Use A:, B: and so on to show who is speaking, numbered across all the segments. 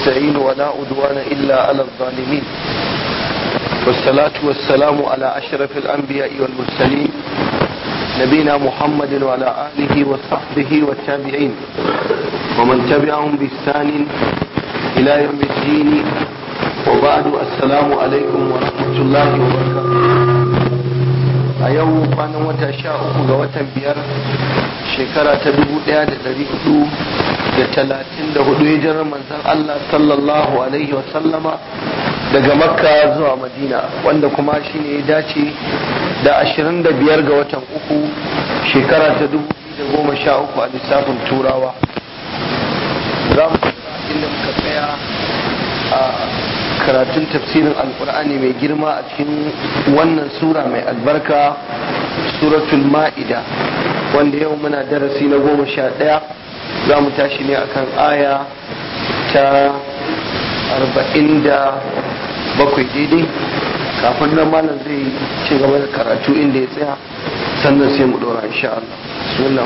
A: نستعين ولا عدوان إلا على الظالمين والصلاة والسلام على أشرف الأنبياء والمرسلين نبينا محمد وعلى آله وصحبه والتابعين ومن تبعهم بإحسان إلى يوم الدين وبعد السلام عليكم ورحمة الله وبركاته a yau kwanan wata sha uku ga watan biyar shekara ta dubu daya da dari hudu da talatin da hudu hijirar manzan Allah sallallahu alaihi wasallama daga makka zuwa madina wanda kuma shi ne ya dace da ashirin da biyar ga watan uku shekara ta dubu da goma sha uku a lissafin turawa za mu inda muka tsaya a karatun tafsirin alkur'ani mai girma a cikin wannan sura mai albarka suratul ma'ida wanda yau muna darasi na goma sha ɗaya za mu tashi ne akan aya ta arba'in da bakwai daidai kafin nan malam zai ci gaba da karatu inda ya tsaya sannan sai mu ɗora insha Allah bismillah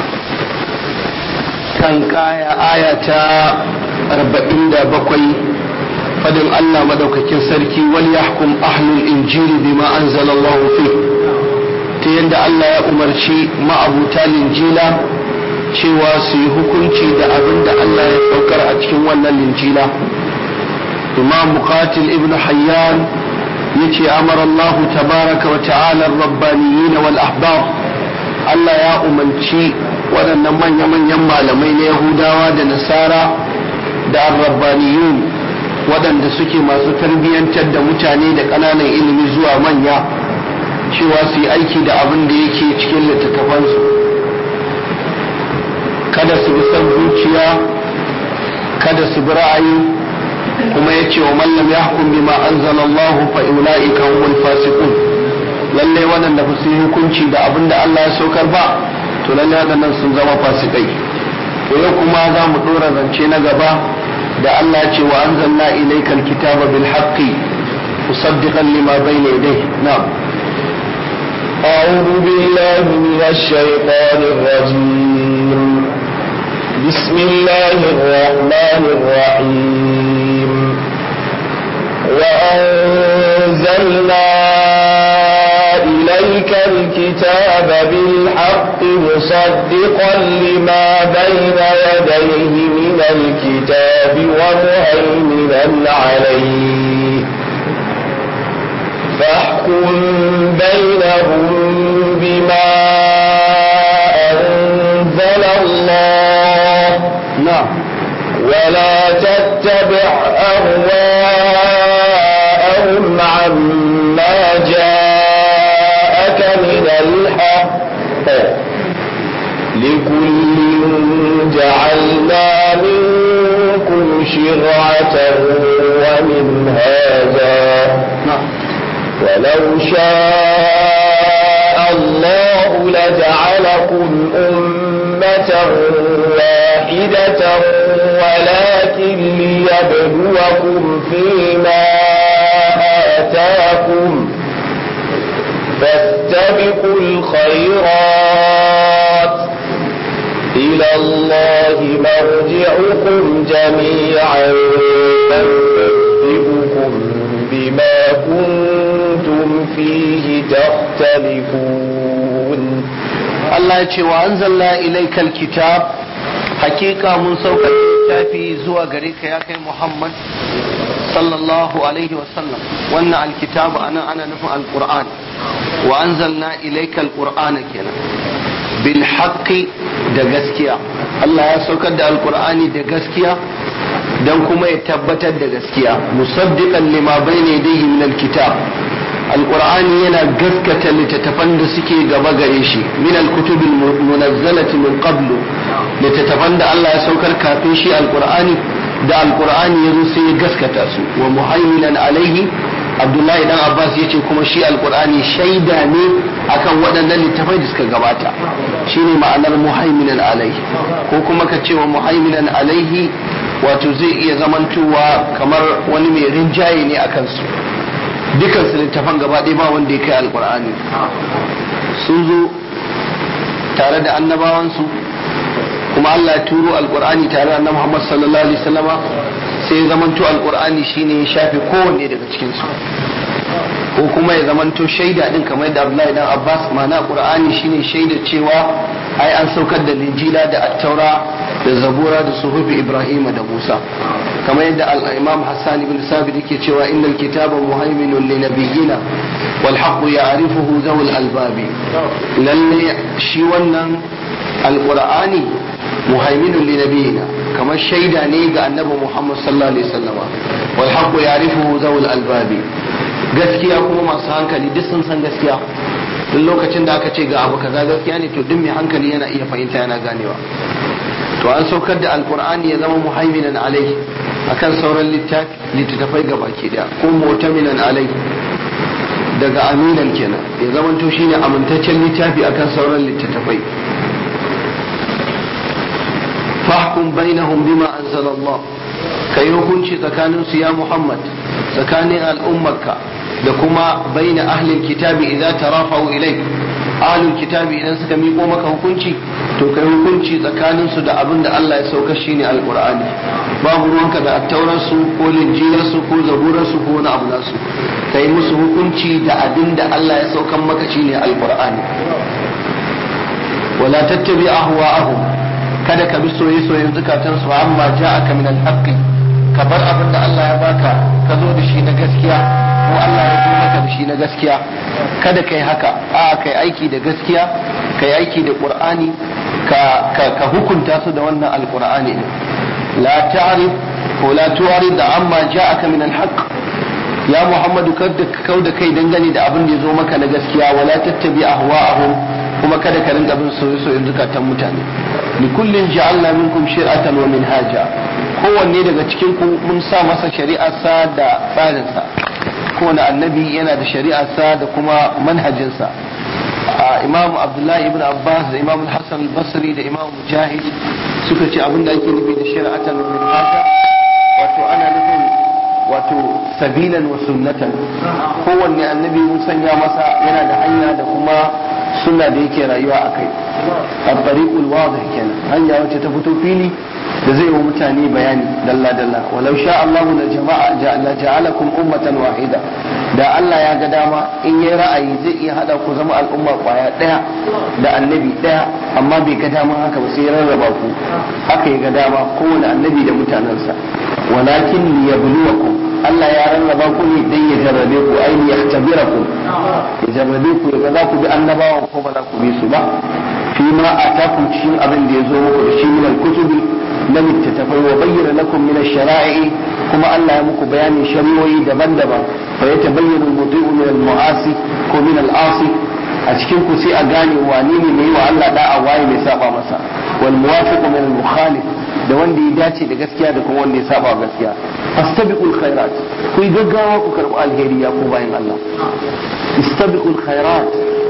A: kan kaya aya ta arba'in da bakwai fadin Allah madaukakin sarki wal yahkum ahlul injili bima anzalallahu fi ta yadda Allah ya umarci ma'abuta linjila cewa su yi hukunci da abin da Allah ya saukar a cikin wannan linjila imam muqatil ibn hayyan yace amara Allah tabaraka wa ta'ala ar-rabbaniyin wal ahbab Allah ya umarci waɗannan manya-manyan malamai na Yahudawa da Nasara da ar-rabbaniyun waɗanda suke masu tarbiyyantar da mutane da ƙananan ilimi zuwa manya cewa su yi aiki da abin da yake cikin littattafansu kada su bi son zuciya kada su bi ra'ayi kuma ya ce wa mallam ya hukum bima anzalallahu fa ulaika humul fasiqun lalle waɗanda ba su yi hukunci da abin da Allah ya saukar ba to lalle waɗannan sun zama fasikai to yau kuma za mu ɗora zance na gaba da Allah ce wa anzalna ilaykal kitaba bil haqqi musaddiqan lima bayna yadayhi na'am
B: أعوذ بالله من الشيطان الرجيم بسم الله الرحمن الرحيم وأنزلنا إليك الكتاب بالحق مصدقا لما بين يديه من الكتاب ومهيمنا عليه فاحكم بينهم بما أنزل الله
A: نعم
B: ولا تتبع أهواءهم عما جاءك من الحق لكل جعلنا منكم شرعة ومنهاجا
A: نعم
B: ولو شاء الله لجعلكم أمة واحدة ولكن ليبلوكم فيما آتاكم فاستبقوا الخيرات إلى الله مرجعكم جميعا فينبئكم بما كنتم فيه تختلفون
A: Allah ya ce wa anzalna ilaykal kitab hakika mun sauka littafi zuwa gare ka ya kai Muhammad sallallahu alaihi wa sallam wannan alkitabu anan ana nufin alquran wa anzalna ilaykal qur'ana kenan bil haqqi da gaskiya Allah ya saukar da alqur'ani da gaskiya dan kuma ya tabbatar da gaskiya musaddiqan lima bayna yadayhi min alkitab alqur'ani yana gaskata littattafan da suke gaba gare shi min alkutubil munazzalati min qablu littattafan da Allah ya saukar kafin shi alqur'ani da alqur'ani yazo sai ya gaskata su wa muhaiminan alaihi abdullahi dan abbas yace kuma shi alqur'ani shaida ne akan waɗannan littafai da suka gabata shine ma'anar muhaiminan alaihi ko kuma ka ce wa muhaiminan alaihi wato zai iya zamantowa kamar wani mai rinjaye ne akan su dukan su littafan gaba ɗaya ba wanda ya kai alkur'ani sun zo tare da annabawansu kuma Allah ya turo alkur'ani tare da annabi Muhammad sallallahu alaihi wasallama sai ya zamanto alqur'ani shine ya shafe kowanne daga cikin su ko kuma ya zamanto shaida din kamar yadda Abdullahi dan Abbas ma'ana Qur'ani shine shaida cewa ai an saukar da Linjila da Attaura da Zabura da Suhufi Ibrahim da Musa kamar yadda al-Imam Hassan ibn Sabit yake cewa innal kitaba muhaiminun li nabiyyina wal haqqu ya'rifuhu zawul albabi lalle shi wannan al-Qur'ani muhaiminun li nabiyyina kamar shaida ne ga annabi Muhammad sallallahu alaihi wasallam wal haqqu ya'rifuhu zawul albabi gaskiya kuma masu hankali duk sun san gaskiya duk lokacin da aka ce ga abu kaza gaskiya ne to duk mai hankali yana iya fahimta yana ganewa to an saukar da alkur'ani ya zama muhaiminan alai akan sauran littattafai ga baki daya ko mu'taminan alai daga aminan kenan ya zama to shine amintaccen littafi akan sauran littattafai fahkum bainahum bima anzalallah kai hukunci tsakanin su ya muhammad tsakanin al'ummarka da kuma baina ahlil kitabi idza tarafa'u ilayk ahlul kitabi idan suka miƙo maka hukunci to kai hukunci tsakanin su da abin da Allah ya sauka shine alqur'ani babu ruwanka da attaurar su ko linjilar su ko zaburar su ko wani abu nasu kai musu hukunci da abin da Allah ya saukan maka shine alqur'ani wala tattabi ahwa'ahum kada ka bi soye-soyen zukatansu amma ja'aka min al-haqqi ka bar abin da Allah ya baka ka zo da shi na gaskiya ko Allah ya zo maka da shi na gaskiya kada kai haka a kai aiki da gaskiya kai aiki da Qur'ani ka ka hukunta su da wannan alqur'ani ne la ta'rif ko la tu'rid amma ja'aka min alhaq ya Muhammadu kada ka kauda kai dangane da abin da ya zo maka na gaskiya wala tattabi ahwa'ahum kuma kada ka rinka bin soyayyen zukatan mutane likullin ja'alna minkum shir'atan wa minhaja kowanne daga cikin ku mun sa masa shari'arsa da tsarinsa kowane annabi yana da shari'arsa da kuma manhajinsa imam abdullahi ibn abbas da imam hassan basri da imam mujahid suka ce abin da ake nufi da shari'atan wa minhaja wato ana nufin wato sabilan wa sunnatan kowanne annabi mun sanya masa yana da hanya da kuma sunna da yake rayuwa a kai al-tariqul wadih kenan hanya wacce ta fito fili da zai wa mutane bayani dalla dalla walau sha Allah la jama'a la ja'alakum ummatan wahida da Allah ya ga dama in yayi ra'ayi zai iya hada ku zama al'umma kwaya daya da annabi daya amma bai ga dama haka ba sai ya rarraba ku haka ya ga dama kowane annabi da mutanensa walakin liyabluwakum Allah ya rarraba ku ne dan ya jarrabe ku ai ya tabirakum ya jarrabe ku ya ga za ku bi annabawan ko ba za ku bi su ba fi ma atakum cikin abin da ya zo muku da shi min al-kutubi na littattafai wa bayyana lakum min ash-shara'i kuma Allah ya muku bayanin shari'o'i daban-daban fa ya tabayyana al-muti'u min al-mu'asi ko min al-asi a cikin ku sai a gane wani ne mai wa Allah da'a waye mai saba masa wal muwafiqu min al-mukhalif da wanda ya dace da gaskiya da kuma wanda ya saba gaskiya fastabiqul khairat ku yi gaggawa ku karɓi alheri ya ku bayan Allah istabiqul khairat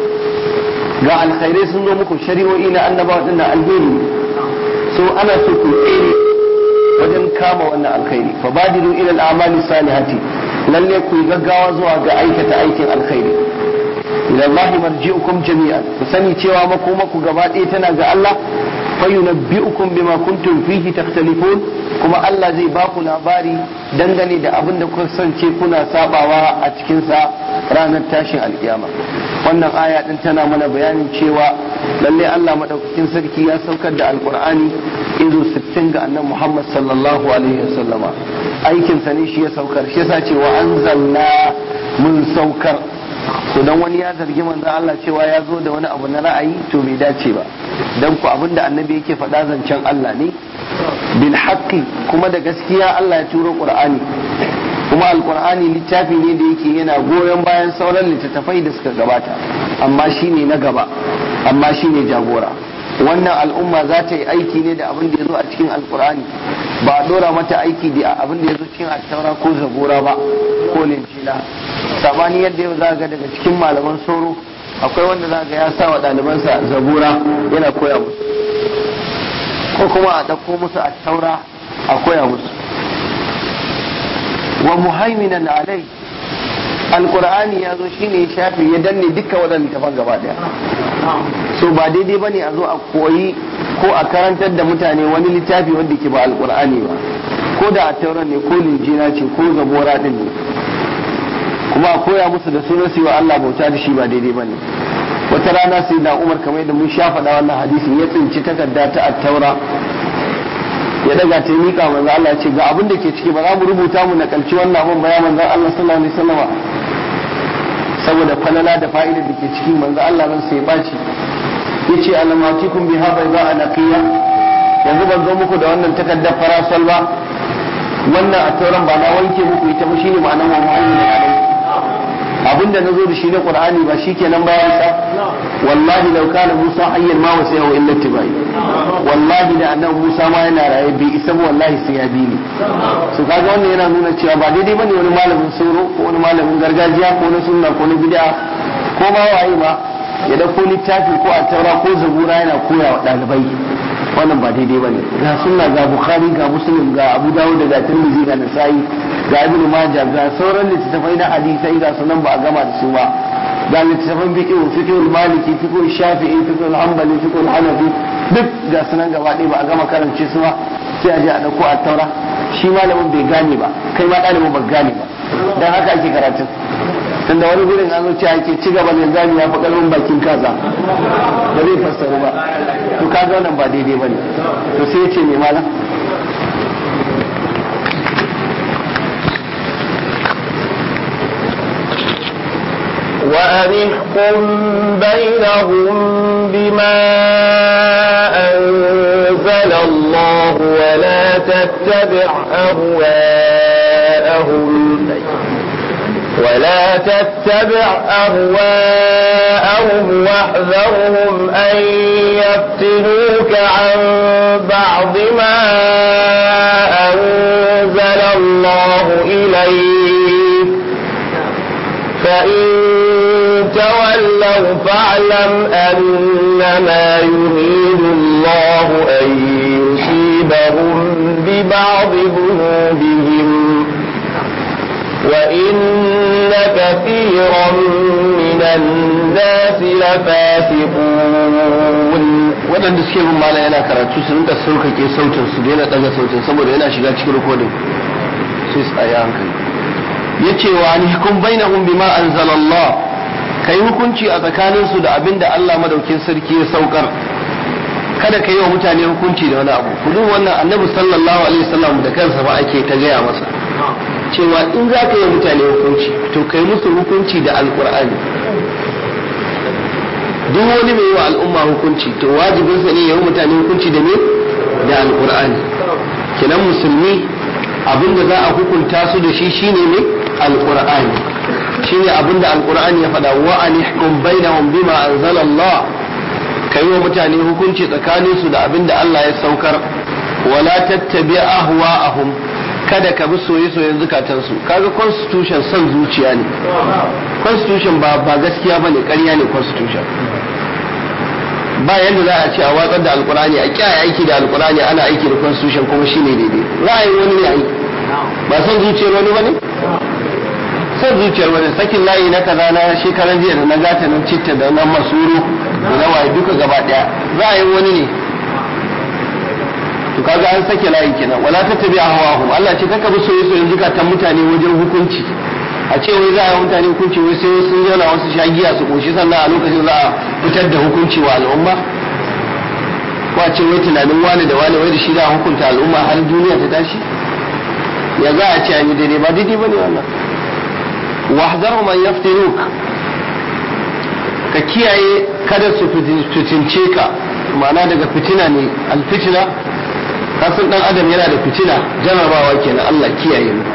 A: ga alkhairai sun zo muku shari'o'i na annabawa dinnan alheri so ana so ku tsere wajen kama wannan alkhairi fa badiru ila al-a'mali salihati lalle ku yi gaggawa zuwa ga aikata aikin alkhairi ila Allah marji'ukum jami'an ku sani cewa makoma ku gaba ɗaya tana ga Allah fa yunabbi'ukum bima kuntum fihi takhtalifun kuma Allah zai ba ku labari dangane da abin da kuka sance kuna sabawa a cikin sa ranar tashin alkiyama wannan aya din tana mana bayanin cewa lalle Allah madaukakin sarki ya saukar da alqur'ani izo 60 ga annabi Muhammad sallallahu alaihi wasallama aikin sa ne shi ya saukar shi yasa cewa anzalna mun saukar to dan wani ya zargi manzo Allah cewa ya zo da wani abu na ra'ayi to bai dace ba dan ku abinda annabi yake faɗa zancen Allah ne bil haqqi kuma da gaskiya Allah ya turo qur'ani kuma alqur'ani littafi ne da yake yana goyon bayan sauran littattafai da suka gabata amma shine na gaba amma shine jagora wannan al'umma za ta yi aiki ne da abin da ya zo a cikin alkur'ani ba a dora mata aiki da abin da ya zo cikin attaura ko zabura ba ko linjila sabani yadda yau za ga daga cikin malaman soro akwai wanda za ga ya sa wa ɗalibansa zabura yana koya musu ko kuma a ɗauko musu attaura a koya musu wa muhaiminan alai alkur'ani ya zo shine ya shafe ya danne dukkan waɗanda littafan gaba ɗaya so ba daidai bane a zo a koyi ko a karantar da mutane wani littafi wanda ke ba alkur'ani ba ko da a tauran ne ko linjina ce ko zabora din ne kuma a koya musu da sunan su wa Allah bauta da shi ba daidai bane wata rana sai da Umar kamar da mun sha faɗa wannan hadisi ya tsinci takarda ta at-taura ya daga ta miƙa manzo Allah ya ce ga abin da ke ciki ba za mu rubuta mu nakalci wannan abin ba ya manzo Allah sallallahu alaihi wasallam saboda falala da fa'idar da ke ciki manzo Allah ran sai baci yace alamatikum bi hadha za anaqiya yanzu ban zo muku da wannan takaddar farasal ba wannan a tauran ba na wanke muku ita ba shine ma'anar wa mu'minin alai abinda na zo da shi na qur'ani ba shikenan bayan sa wallahi law kana musa hayyan ma wasa yawa illa tibai wallahi da annabi musa ma yana raye bai isa ba wallahi sai ya bi ni so kaga wannan yana nuna cewa ba daidai bane wani malamin sauro ko wani malamin gargajiya ko na sunna ko na bid'a ko ma waye ma ya dauko littafi ko a taura ko zabura yana koya wa ɗalibai wannan ba daidai bane ga sunna ga bukhari ga muslim ga abu dawud da tirmidhi ga nasa'i ga ibnu majah ga sauran littattafai na hadisai ga sunan ba a gama da su ba ga littattafan fiqh fiqh maliki fiqh shafi'i fiqh hanbali fiqh hanafi duk ga sunan gaba ɗaya ba a gama karance su ba sai a je a dauko a taura shi malamin bai gane ba kai ma ɗalibin ba gane ba dan haka ake karatun tunda wani gurin an zo ake ci gaba da zami ya fi ƙarfin bakin kaza ba zai fassaru ba to kaga wannan ba daidai bane to sai ya ce me malam
B: وأن احكم بينهم بما أنزل الله ولا تتبع أهواءهم ولا تتبع أهواءهم واحذرهم أن يفتنوك عن بعض ما أنزل الله إليك فإن تولوا فاعلم أنما يريد الله أن يصيبهم ببعض ذنوبهم وإن كثيرا من الناس لفاسقون
A: waɗanda suke bin mala yana karatu su rinka saukake sautin su daina ɗaga sautin saboda yana shiga cikin rikodin sai su tsaya hankali ya ce wa ni hukum bainahum bima anzalallah kai hukunci a tsakanin su da abin da Allah madaukin sarki ya saukar kada ka yi wa mutane hukunci da wani abu kudu wannan annabi sallallahu alaihi wasallam da kansa ba ake ta gaya masa cewa in za ka yi mutane hukunci to kai musu hukunci da alkur'ani duk wani mai yi wa al'umma hukunci to wajibinsa ne ya yi mutane hukunci da me da alkur'ani kenan musulmi abinda za a hukunta su da shi shine ne alkur'ani shine abinda alkur'ani ya faɗa wa an yahkum bainahum bima anzalallah kai wa mutane hukunci tsakanin su da abinda Allah ya saukar wala tattabi ahwa'ahum kada ka bi soye-soyen zukatansu kaga constitution son zuciya ne constitution ba ba gaskiya bane ƙarya ne constitution ba yanda za a ce a watsar da alkurani a kiyaye aiki da alkurani ana aiki da constitution kuma shine daidai ra'ayin wani ne aiki ba son zuciyar wani bane son zuciyar wani sakin layi na kaza na shekaran jiya da na gata nan citta da na masuru da na waye duka gaba daya ra'ayin wani ne to kaga an sake layi kenan wala tattabi ahwahum Allah ce kaka bi soyayya soyayya zukatan mutane wajen hukunci a ce wai za a yi mutane hukunci wai sai sun zauna wasu shagiya su koshi sannan a lokacin za a fitar da hukunci wa al'umma ko a ce wai tunanin wani da wani wai da shi za a hukunta al'umma har duniya ta tashi ya za a ce an yi daidai ba daidai ba ne wannan wahzar man yaftinuk ka kiyaye kada su fitince ka ma'ana daga fitina ne alfitina kasan dan adam yana da fitina jarabawa kenan Allah kiyaye mu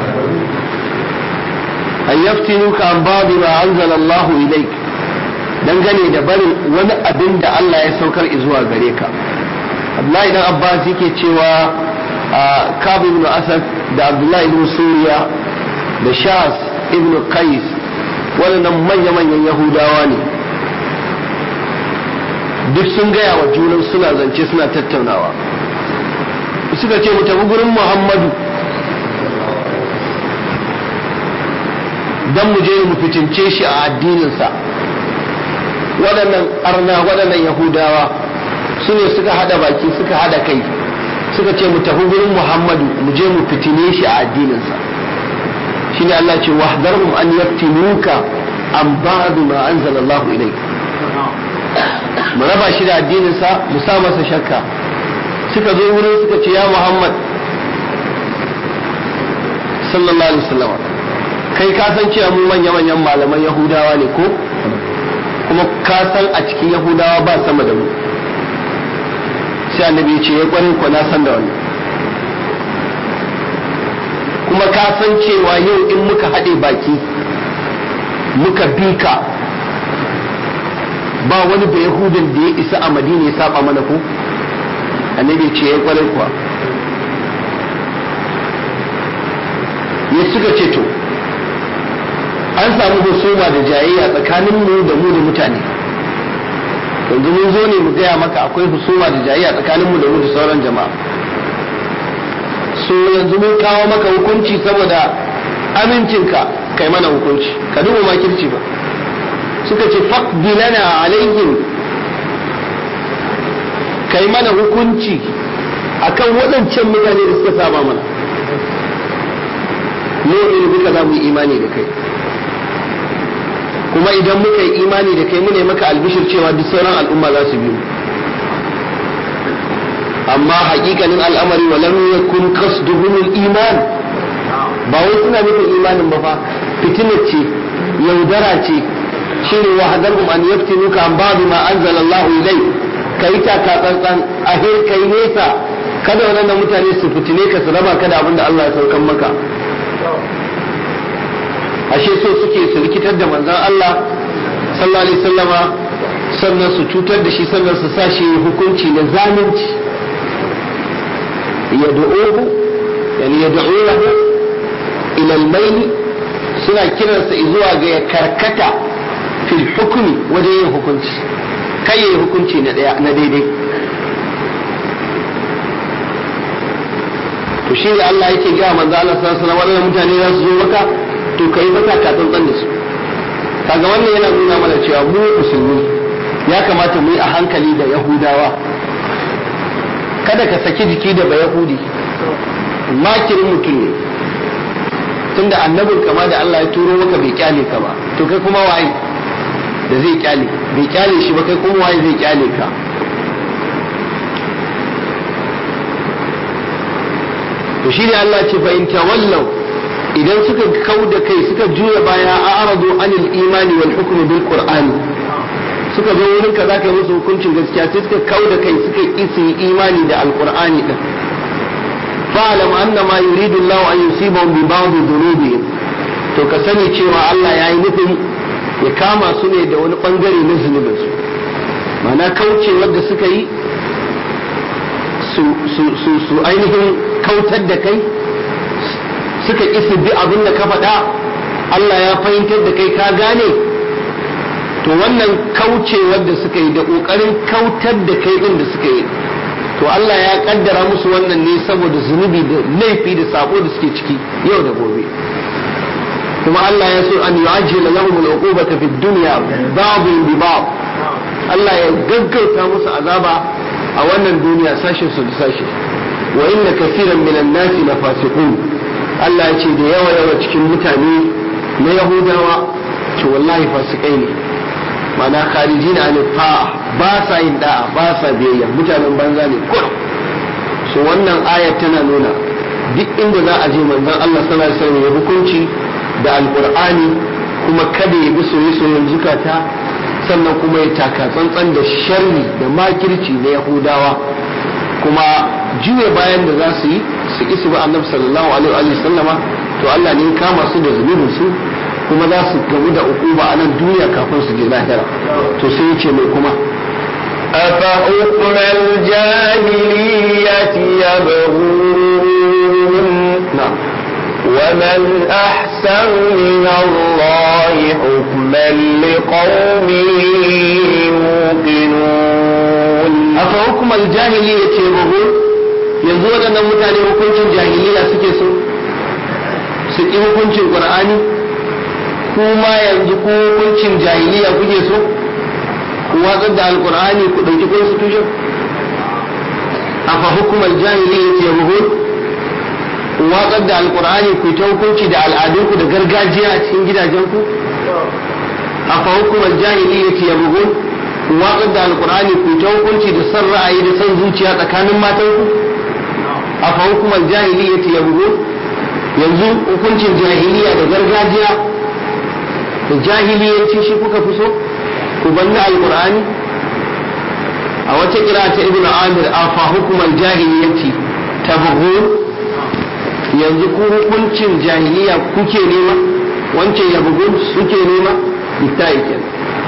A: an yaftinuka an babu ma anzala Allahu ilaik dangane da barin wani abin da Allah ya saukar zuwa gare ka Abdullahi dan Abbas yake cewa Kab ibn Asad da Abdullahi ibn Suriya da Shas ibn Qais waɗannan manya-manyan Yahudawa ne duk sun gaya wa junan suna zance suna tattaunawa suka ce mu tafi gurin Muhammadu don mu je mu fitince shi a addininsa waɗannan arna waɗannan yahudawa su ne suka hada baki suka hada kai suka ce mu tafi gurin Muhammadu mu je mu fitine shi a addininsa shine Allah ce wahdarhum an yaftinuka an ba'd ma anzalallahu ilayk mu raba shi da addininsa mu sa masa shakka suka zo wurin suka ce ya Muhammad sallallahu alaihi wasallam kai ka san cewa mu manya manyan malaman Yahudawa ne ko kuma ka san a cikin Yahudawa ba sama da mu sai annabi ya ce ya kwarin ko na san da wani kuma ka san cewa yau in muka haɗe baki muka bi ka ba wani da yahudin da ya isa a madina ya saba mana ko annabi ya ce ya kwarin kuwa ya suka ce to an samu husuma da jayayya tsakanin mu da mu da mutane yanzu mun zo ne mu gaya maka akwai husuma da jayayya tsakanin mu da mu da sauran jama'a so yanzu mun kawo maka hukunci saboda amincinka kai mana hukunci ka duba makirci ba suka ce faqbilana alaihim kai mana hukunci akan waɗancan mutane da suka saba mana mu'minu bika za mu yi imani da kai kuma idan muka yi imani da kai mune maka albishir cewa duk sauran al'umma za su bi mu amma haƙiƙanin al'amari wa lam yakun qasduhum iman ba wai suna nufin imanin ba fa fitinar ce yaudara ce shine wa hadarhum an yaftinuka an ba'd ma anzala Allah ilai kai ta ka tsantsan ahir kai nesa kada wannan mutane su fitine ka su raba ka da abin da Allah ya saukan maka ashe so suke su rikitar da manzon Allah sallallahu alaihi wasallama sannan su cutar da shi sannan su sa shi hukunci na zalunci yad'uhu yani yad'uhu ila al-mayl suna kiransa zuwa ga ya karkata fil hukmi wajen yin hukunci kai yayi hukunci na daya na daidai to shi ne Allah yake ga manzo Allah sallallahu alaihi wasallam wannan mutane za su zo maka to kai maka ka tsantsan da su kaga wannan yana nuna mana cewa mu musulmi ya kamata mu yi a hankali da yahudawa kada ka saki jiki da bayahudi makirin mutum ne tunda annabin kama da Allah ya turo maka bai kyale ka ba to kai kuma waye da zai kyale bai kyale shi ba kai kuma waye zai kyale ka to shi ne Allah ce fa in tawallaw idan suka kau da kai suka juya baya a aradu anil imani wal hukmi bil qur'ani suka zo wurin ka zaka yi musu hukuncin gaskiya sai suka kau da kai suka isi imani da alqur'ani din fa'lam anna ma yuridu Allah an yusibahum bi ba'd dhunubihim to ka sani cewa Allah ya yi nufin ya kama su ne da wani bangare na zunubin su ma'ana kauce wanda suka yi su su su su ainihin kautar da kai suka isa bi abin da ka faɗa Allah ya fahimtar da kai ka gane to wannan kaucewar da suka yi da ƙoƙarin kautar da kai ɗin da suka yi to Allah ya kaddara musu wannan ne saboda zunubi da laifi da sabo da suke ciki yau da gobe kuma Allah ya so an yu'ajjila lahum al-uqubata fi dunya ba'dhum bi ba'd Allah ya gaggauta musu azaba a wannan duniya sashin su da sashi wa inna kaseeran minan nasi la fasiqun Allah ya ce da yawa yawa cikin mutane na Yahudawa ce wallahi fasikai ne mana khariji na ne fa ba sa yin da'a ba sa biyayya mutanen banza ne kur so wannan ayat tana nuna duk inda za a je manzon Allah sallallahu alaihi wasallam ya hukunci da alqur'ani kuma kada ya bi soyayyen zukata sannan kuma ya taka tsantsan da sharri da makirci na Yahudawa kuma juya bayan da za su yi su ki su bi annabi sallallahu alaihi wa sallama to Allah ne ya kama su da zunubin su kuma za su gamu da ukuba a nan duniya kafin su je lahira to sai ya ce mai kuma
B: أفحكم الجاهلية يبغون
A: na'am
B: ومن أحسن من الله حكما لقوم يوقنون
A: afa hukumar jahiliya ce bugu yanzu waɗannan mutane hukuncin jahiliya suke so su ƙi hukuncin ƙur'ani kuma yanzu ku hukuncin jahiliya kuke so ku watsar da alƙur'ani ku ɗauki constitution afa hukumar jahiliyyati yabghun watsar da alqur'ani ku ta hukunci da al'adunku da gargajiya a cikin gidajenku afa hukumar jahiliyyati yabghun watsar da alqur'ani ku ta hukunci da san ra'ayi da san zuciya tsakanin matanku afa hukumar jahiliyyati yabghun yanzu hukuncin jahiliya da gargajiya da jahiliyanci shi kuka fi so ku banna alqur'ani a wata kira ta ibn amir afa hukumar jahiliyanci tabghun yanzu ku hukuncin jahiliya kuke nema wancan yabghun suke nema bitai kenan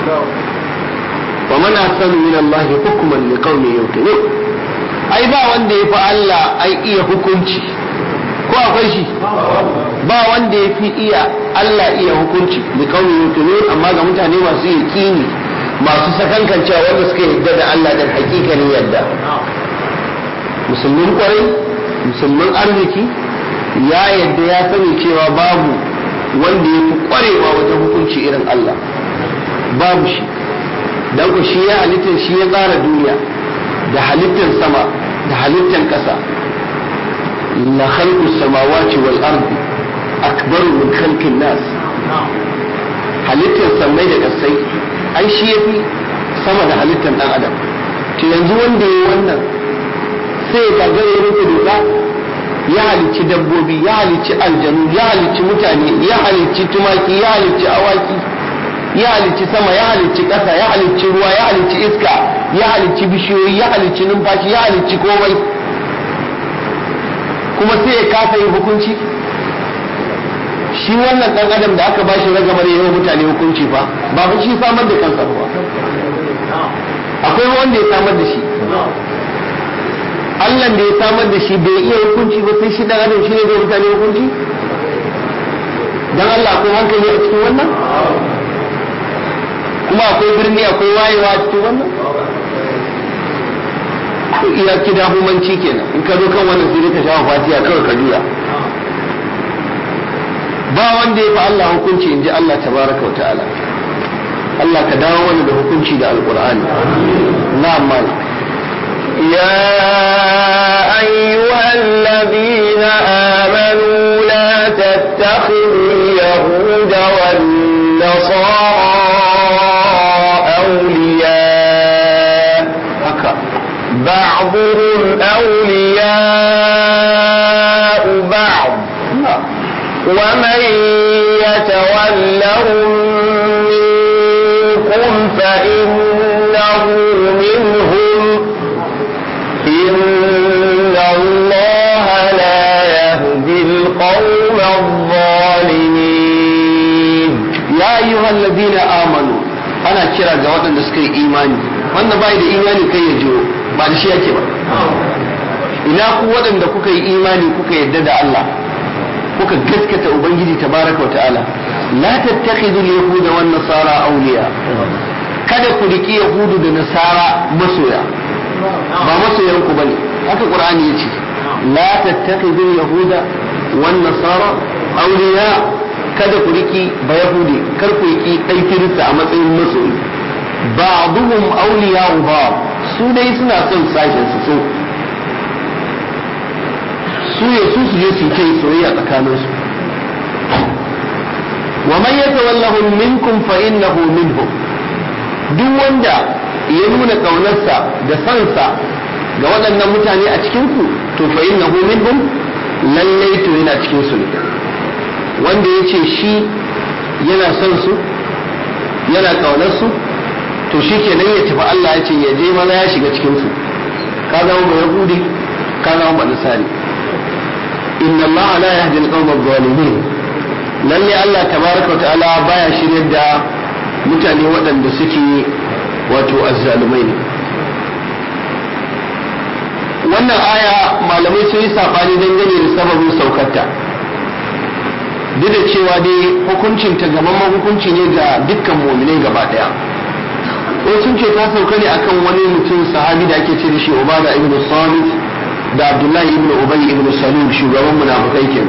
A: wa man ahsanu min Allah hukman liqaumin yuqinun ai ba wanda ya fi Allah ai iya hukunci ko akwai shi ba wanda ya fi iya Allah iya hukunci liqaumin yuqinun amma ga mutane masu yaqini masu sakankancewa wanda suka yadda da Allah da hakikanin yadda musulmin kwarai musulmin arziki ya yadda ya sani cewa babu wanda ya fi kwarewa wajen hukunci irin Allah babu shi don ku shi ya halittar shi ya tsara duniya da halittar sama da halittar ƙasa la khalqu samawati wal ardi akbaru min khalqin nas halittar sammai da ƙasai ai shi ya fi sama da halittar ɗan adam to yanzu wanda ya wannan sai ya gagara ya rufe doka ya halicci dabbobi ya halicci aljanu ya halicci mutane ya halicci tumaki ya halicci awaki ya halicci sama ya halicci ƙasa ya halicci ruwa ya halicci iska ya halicci bishiyoyi ya halicci numfashi ya halicci komai kuma sai ya kasa yin hukunci shi wannan dan adam da aka bashi ragamar yawan mutane hukunci fa ba fa shi samar da kansa ba akwai wanda ya samar da shi Allah da ya samar da shi bai iya hukunci ba sai shi dan adam shi ne zai mutane hukunci dan Allah akwai hankali a cikin wannan kuma akwai birni akwai wayewa a cikin wannan iya kida humanci kenan in ka zo kan wannan sai ka shafa fatiya kawai ka juya ba wanda ya fi Allah hukunci in ji Allah tabaraka wa ta'ala Allah ka dawo wani da hukunci da alkur'ani na'am malik
B: يا أيها الذين آمنوا لا تتخذوا اليهود والنصارى أولياء
A: haka
B: بعضهم أولياء بعض ومن يتولهم منكم فإنه منهم إن الله لا يهدي القوم الظالمين
A: ya ayyuhal ladina amanu ana kira ga waɗanda suka yi imani wanda bai da imani kai ya jiyo ba da shi yake ba ina ku waɗanda kuka yi imani kuka yadda da Allah kuka gaskata ubangiji tabaraka wa ta'ala la tattakhidul yahuda wan nasara awliya kada ku riki yahudu da nasara masoya ba masoyan ku bane haka qur'ani yace la tattakhidul yahuda wan nasara awliya kada ku riki ba yahudi kar ku riki dan kirista a matsayin masoyi ba'duhum awliya ba su dai suna son sashen su so su ya su su je su yi kai soyayya tsakanin su wa man yatawallahum minkum fa innahu minhum duk wanda ya nuna kaunarsa da sansa ga waɗannan mutane a cikin ku to fa innahu minhum lallai to yana cikin su ne wanda ya ce shi yana son su yana kaunar su to shi ke nan ya tafi Allah ya ce ya je maza ya shiga cikin su ka zama ba yahudi ka zama ba nasari inna Allah la yahdi al-qawm adh-dhalimin lalle Allah tabaraka wa ta'ala baya shiryar da mutane waɗanda suke wato azzalumai ne wannan aya malamai sun yi sabani dangane da sababin saukarta duk da cewa dai hukuncin ta gaban hukunci ne ga dukkan mu'minai gaba daya ko sun ce ta sauka ne akan wani mutum sahabi da ake ce da shi Ubada ibn Samit da Abdullahi ibn Ubay ibn Salul shugaban munafikai ke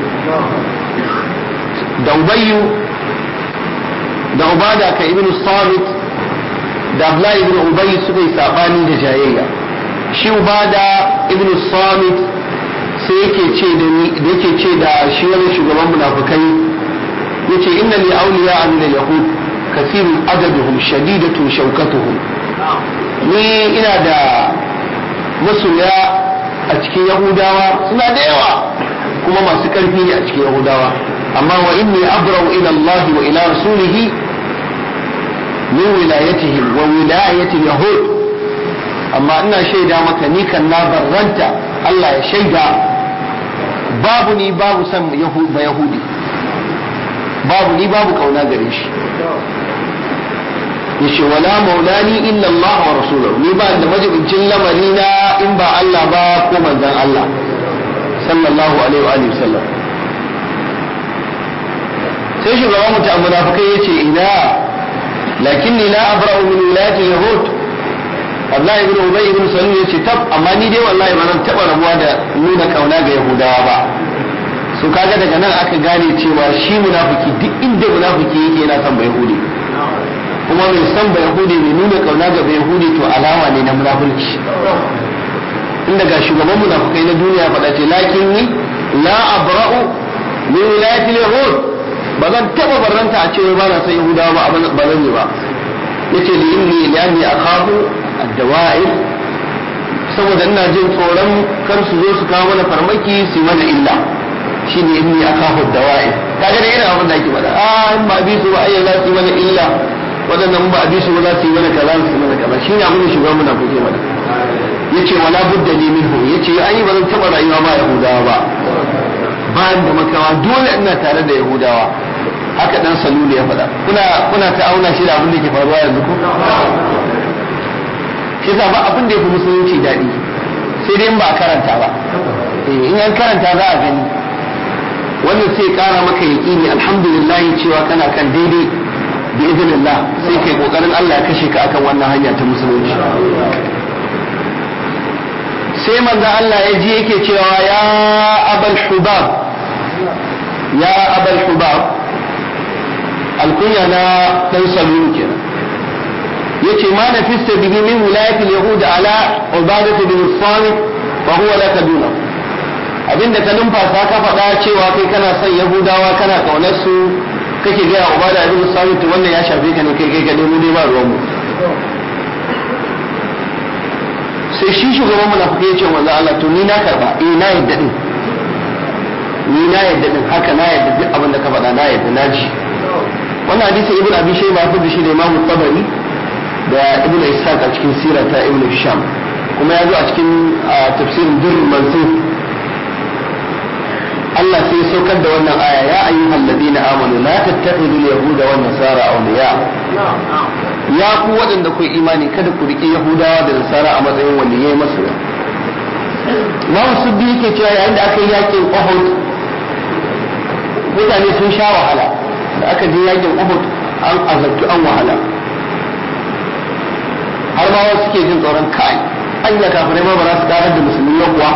A: da Ubayyu da Ubada ka ibn Samit da Abdullahi ibn Ubay suka yi sabani da jayayya shi ubada ibn samit sai yake ce da ni da yake ce da shi wani shugaban munafikai yace inna li awliya min al-yahud kathirun adaduhum shadidatun shawkatuhum ni ina da masoya a cikin yahudawa suna da yawa kuma masu karfi ne a cikin yahudawa amma wa inni abra'u ila Allah wa ila rasulihi min wilayatihim wa wilayati yahud amma ina shaida maka ni kan na barranta Allah ya shaida babu ni babu san ba yahudi babu ni babu kauna gare shi yace wala maulani illa Allah wa rasuluhu ni ba da majibincin lamari na in ba Allah ba ko manzon Allah sallallahu alaihi wa alihi wasallam sai shugaban mutum munafikai yace ina lakinni la abra'u min wilayati yahud Abdullahi ibn Ubay ibn Salul yace tab amma ni dai wallahi ba zan taba rabuwa da nuna kauna ga Yahudawa ba su kaga daga nan aka gane cewa shi munafiki duk inda munafiki yake yana son ba Yahudi kuma mai san ba Yahudi mai nuna kauna ga ba Yahudi to alama ne na munafurci inda ga shugaban munafikai na duniya faɗa ce lakin ni la abra'u min wilayati yahud ba zan taba barranta a cewa ba na san Yahudawa ba ba zan yi ba yace li inni li'anni akhafu ad-dawa'ir saboda ina jin tsoron kar su zo su kawo mana farmaki su mana illa shine inni akhafu ad-dawa'ir kaga da irin abin da ake faɗa a in ba bi su ba ai za su yi mana illa wadannan ba bi su ba za su yi mana kaza su yi mana kaza shine abin da shugaban mu na kuke mana yace wala budda li minhu yace ai ba zan taba rayuwa ba yahudawa ba bayan da makawa dole ina tare da yahudawa haka dan salulu ya faɗa kuna kuna ta auna shi da abin da ke faruwa yanzu ko shi ba abin da ya fi musulunci daɗi sai dai in ba a karanta ba in an karanta za a gani wannan sai kara maka yaƙini alhamdulillah cewa kana kan daidai bi idinillah sai kai kokarin Allah ya kashe ka akan wannan hanya ta musulunci sai manzo Allah ya ji yake cewa ya abal hubab ya abal hubab alkunya na dan salulu kenan yace ma nafista bihi min wilayati al-yahud ala ubadati bin samit fa huwa laka duna abinda ka numfasa ka faɗa cewa kai kana son yahudawa kana kaunar su kake ga ubada bin samit wannan ya shafe ka ne kai kai ka mu dai ba ruwan mu sai shi shugaban munafiki ya ce manzo Allah to ni na karba eh na yadda din ni na yadda din haka na yadda duk abin da ka faɗa na yadda na ji wannan hadisi ibnu abi shayba ya shi da imamu tabari da ibnu ishaq a cikin sira ta ibnu sham kuma ya zo a cikin tafsirin durrul mansur Allah sai saukar da wannan aya ya ayyuhal ladina amanu la tattakhidhu al-yahuda wan nasara awliya ya ku waɗanda ku imani kada ku riƙe yahudawa da nasara a matsayin waliyai masoya Imam Suddi yake cewa yayin da aka yi yakin Uhud mutane sun sha wahala da aka je yakin Uhud an azabtu an wahala har ma wasu suke jin tsoron kai anya kafirai ma ba za su karar da musulmi yau kuwa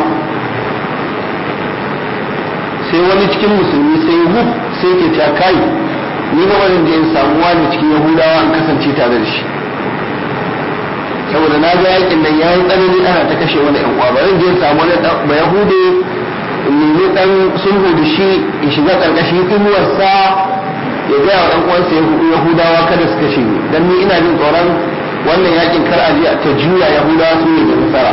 A: sai wani cikin musulmi sai wuf sai ke ta kai ni ba wani da in samu wani cikin yahudawa an kasance tare da shi saboda na ga yakin nan yayi tsanani ana ta kashe wani yan uwa bari je in samu wani ba yahude in nemi dan sulhu da shi in shiga karkashin inuwarsa ya ga wa dan uwansa yahudawa kada su kashe ni dan ni ina jin tsoron wannan yakin kar a je ta juya yahudawa su ne da nasara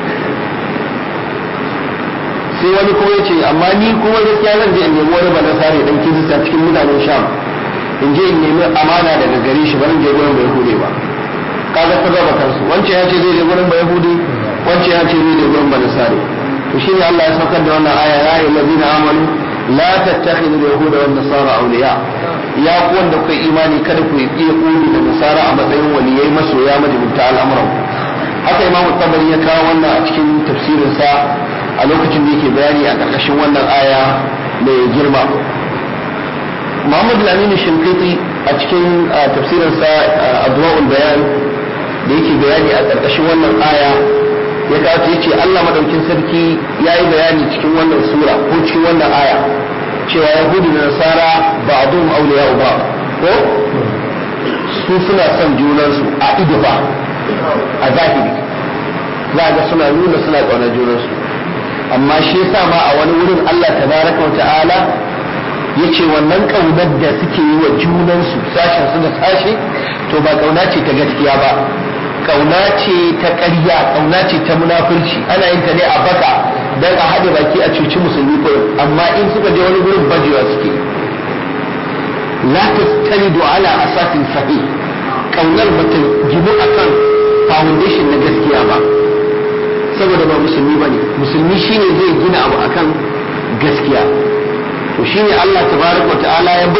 A: sai wani kuma ya ce amma ni kuma gaskiya zan je in nemi wani ba nasare dan kirista cikin mutanen sham in je in nemi amana daga gare shi barin je gurin bai hude ba kaga ta raba kansu wancan ya ce zai je gurin bai hude wancan ya ce zai je gurin ba nasare to shine Allah ya saukar da wannan aya ya ayyuhal ladina amanu la tattakhidhu al-yahuda wan nasara awliya ya ku wanda kuka imani kada ku iya kuli da nasara a matsayin waliyai masoya majibinta al'amuran haka imam tabari ya kawo wannan a cikin tafsirinsa a lokacin da yake bayani a ƙarƙashin wannan aya mai girma Muhammad Lamini Shinkiti a cikin tafsirinsa Adwa'ul Bayan da yake bayani a ƙarƙashin wannan aya ya kawo ya ce Allah madaukin sarki ya yi bayani cikin wannan sura ko cikin wannan aya cewa Yahudu da Nasara ba a dum auliya ba ko su suna son junansu a ido ba a zahiri za ga suna nuna suna ƙaunar junansu amma shi yasa ma a wani wurin Allah tabaraka wa ta'ala ya ce wannan ƙaunar da suke yi wa junansu sashen su da sashe to ba ƙauna ce ta gaskiya ba ƙauna ce ta ƙarya ƙauna ce ta munafurci ana yin ta ne a baka dan a haɗe baki a cuci musulmi kurum amma in suka je wani wurin bajewa suke la tastanidu ala asasin sahih ƙaunar ba ta gibu akan foundation na gaskiya ba saboda ba musulmi ba ne musulmi shine zai gina abu akan gaskiya to shine Allah tabaraka ta'ala ya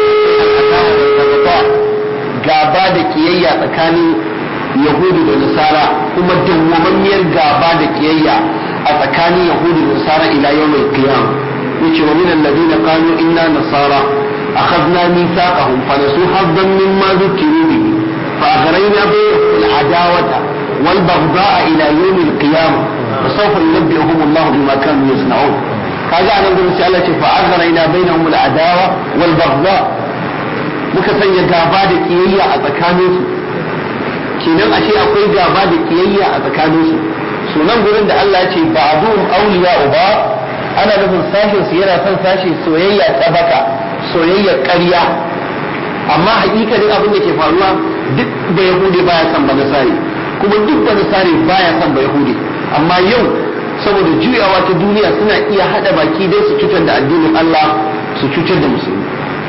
A: bayyana gaba da kiyayya tsakanin yahudu da nasara kuma dawwamammiyar gaba da kiyayya a tsakanin yahudu da nasara ila yawmil qiyam yace wa min alladhina qalu inna nasara akhadna mithaqahum fa nasu haddan mimma dhukiru bihi fa aghrayna bainahum al-adawata wal baghdha'a ila yawmil qiyamah wa sawfa yunabbi'uhum Allah bima kanu yasna'un kaga anan gurin sai Allah ce fa aghrayna bainahum al-adawa wal baghdha muka sanya gaba da kiyayya a tsakaninsu kenan ashe akwai gaba da kiyayya a tsakaninsu sunan gurin da Allah ya ce ba'dhum awliya uba ana nufin sashin su yana son sashi soyayya ta baka soyayya ƙarya amma hakikalin abin da ke faruwa duk da yahudi baya son ba nasari kuma duk da nasari baya son ba yahudi amma yau saboda juyawa ta duniya suna iya hada baki dai su cutar da addinin Allah su cutar da musulmi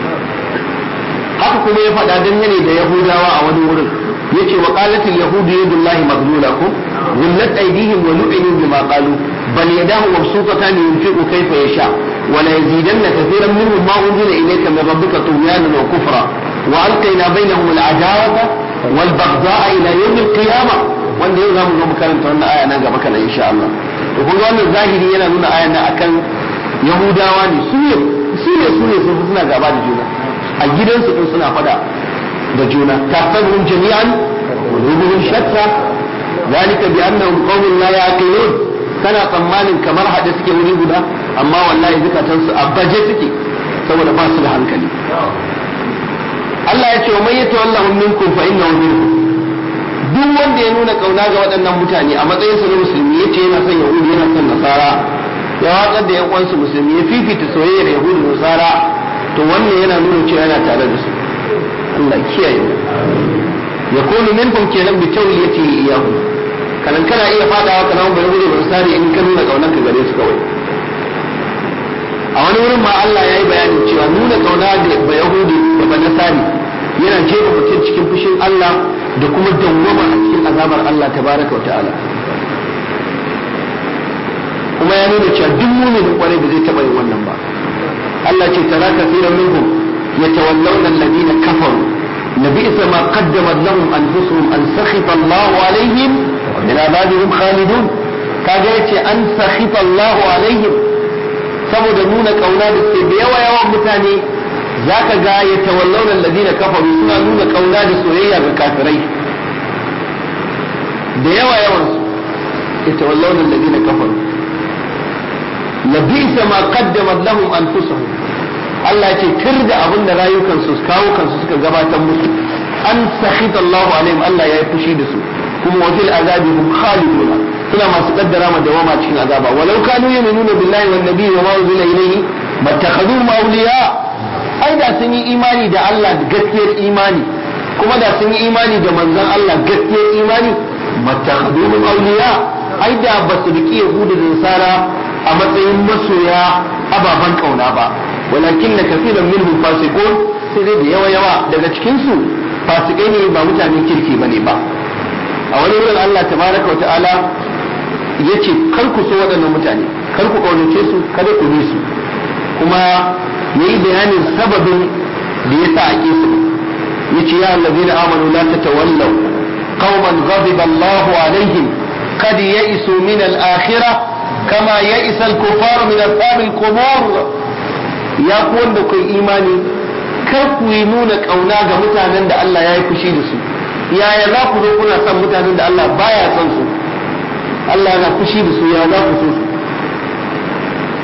A: haka kuma ya faɗa dangane da yahudawa a wani wurin yace wa qalat al yahud yadullahi maghlula ko gullat aydihim wa lu'inu bima qalu bal yadahu mabsutatan yunfiqu kayfa yasha wa la yazidanna kathiran minhum ma unzila ilayka min rabbika tughyanan wa kufra wa alqayna bainahum al adawata wal baghdha'a ila yawm al qiyamah wanda yau zamu zo mu karanta wannan aya nan gaba kana insha Allah to kun ga wannan zahiri yana nuna ayan nan akan yahudawa ne su ne su ne su ne sun suna gaba da juna a gidansu din suna fada da juna tahsabuhum jami'an qulubuhum shatta zalika bi annahum qaumun la yaqilun kana tsammanin kamar hade suke wuri guda amma wallahi zukatan su a baje suke saboda ba su da hankali Allah ya ce wa man yatawallahu minkum fa innahu minhum duk wanda ya nuna kauna ga waɗannan mutane a matsayin sa na musulmi yace yana son yahudi yana son nasara ya watsar da yan uwansu musulmi ya fifita soyayyar yahudi da nasara to wannan yana nuna cewa yana tare da su Allah kiyaye ya kunu minhum kenan bi tawliyati iyahu kanan kana iya fadawa kana bai wuri ba sare in ka nuna kaunar ka gare su kawai a wani wurin ma Allah ya yi bayanin cewa nuna kauna da ba yahudi da ba nasari yana jefa mutum cikin fushin Allah da kuma dawwama a cikin azabar Allah tabaraka wa ta'ala kuma ya nuna cewa duk muminin kwarai ba zai taba yin wannan ba Allah ce tara kafiran minhum يتولون الذين كفروا لبئس ما قدمت لهم انفسهم ان سخط الله عليهم ومن عذابهم خالدون kaga yace an sakhita Allah alaihim saboda nuna kauna da suke da yawa yawan mutane zaka ga ya tawallawna alladhina kafaru suna nuna kauna da soyayya ga kafirai da yawa yawan su ya tawallawna alladhina kafaru labisa ma qaddamat lahum anfusuhum Allah ce tir da abin da rayukansu kawo kansu suka gabatar musu an sakhita Allah alaihim Allah ya yi fushi da su kuma wa fil azabi hum khalidun suna masu kaddara ma dawama cikin azaba walau kanu yu'minuna billahi wan nabiyyi wa ma unzila ilayhi mattakhadhu awliya ai da sun yi imani da Allah da gaskiyar imani kuma da sun yi imani da manzon Allah gaskiyar imani mattakhadhu awliya ai da basu riki yahudu da nasara a matsayin masoya ababan kauna ba walakin na kafiran minhum fasiqun sai dai da yawa yawa daga cikin su fasikai ne ba mutanen kirki bane ba a wani wurin Allah tabaraka wa ta'ala yace kar ku so waɗannan mutane kar ku kaunace su kada ku bi su kuma yayi bayanin sababin da yasa a kisu yace ya allazina amanu la tatawallaw qauman ghadiba Allahu alaihim قد يئسوا من الآخرة كما يئس الكفار من أصحاب القبور ya ku wanda ku imani kar ku yi nuna kauna ga mutanen da Allah ya yi fushi da su yaya za ku zo kuna son mutanen da Allah baya son su Allah yana fushi da su ya za ku so su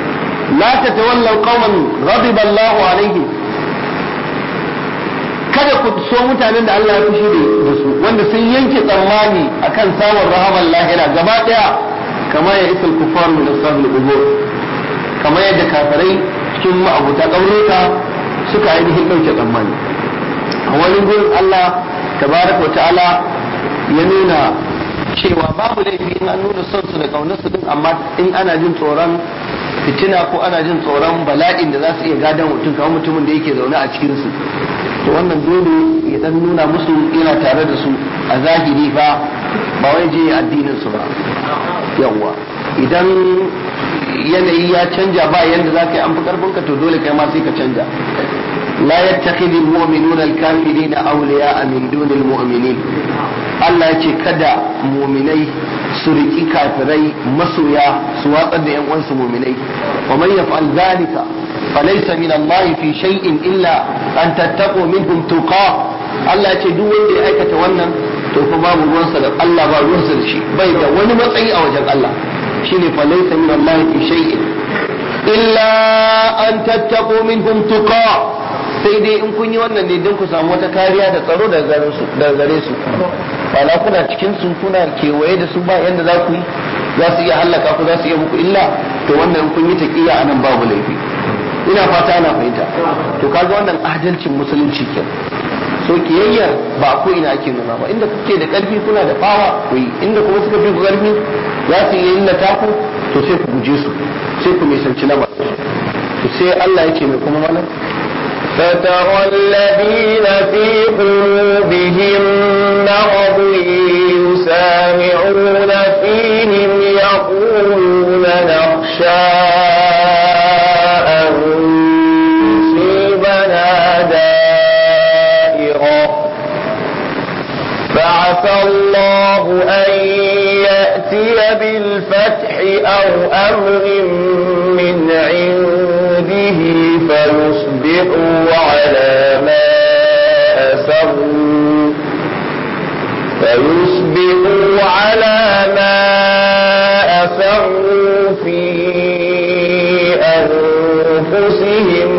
A: la tatawallaw qauman ghadiba Allah alaihim kada ku so mutanen da Allah ya fushi da su wanda sun yanke tsammani akan samun rahaman lahira gaba daya kamar ya isal kufar min ashabil qubur kamar yadda kafirai cikin ma'abuta ƙauyuka suka ainihin ɗauke tsammani a wani gurin Allah tabaraka wa ta'ala ya nuna cewa babu laifi in an nuna son su da ƙaunarsu din amma in ana jin tsoron fitina ko ana jin tsoron bala'in da za su iya gadon mutum kamar mutumin da yake zaune a cikin su to wannan dole ya dan nuna musu yana tare da su a zahiri fa ba wai je addinin su ba yawwa idan yanayi ya canja ba yanda za ka yi an fi karfinka to dole kai ma sai ka canja la yattakhidhu almu'minuna alkafirina awliya'a min duni almu'minin Allah ya ce kada mu'minai su riki kafirai masoya su watsar da yan uwansu mu'minai wa man yaf'al dhalika falaysa min Allah fi shay'in illa an tattaqu minhum tuqa Allah ya ce duk wanda ya aikata wannan to fa babu ruwansa da Allah ba ruwansa da shi bai da wani matsayi a wajen Allah shine falaysa min Allah fi shay'in illa an tattaqu minhum tuqa sai dai in kun yi wannan ne don ku samu wata kariya da tsaro daga gare su daga gare su ba kuna cikin su kuna kewaye da su ba yanda za ku yi za su iya hallaka ku za su iya muku illa to wannan kun yi taqiya anan babu laifi ina fata ana fahimta to kaga wannan adalcin musulunci ke so kiyayya ba ko ina ake nuna ba inda kuke da karfi kuna da fawa ku yi inda kuma suka fi ku karfi za su iya illata ku to sai ku guje su sai ku nisanci lamarin to sai Allah yake mai kuma mana
B: فترى الذين في قلوبهم مرض يسامعون فيهم يقولون نخشى أن تصيبنا دائرة فعسى الله أن يأتي بالفتح أو أمر من عنده فيصبحوا على ما أسروا فيصبحوا على ما أسروا في أنفسهم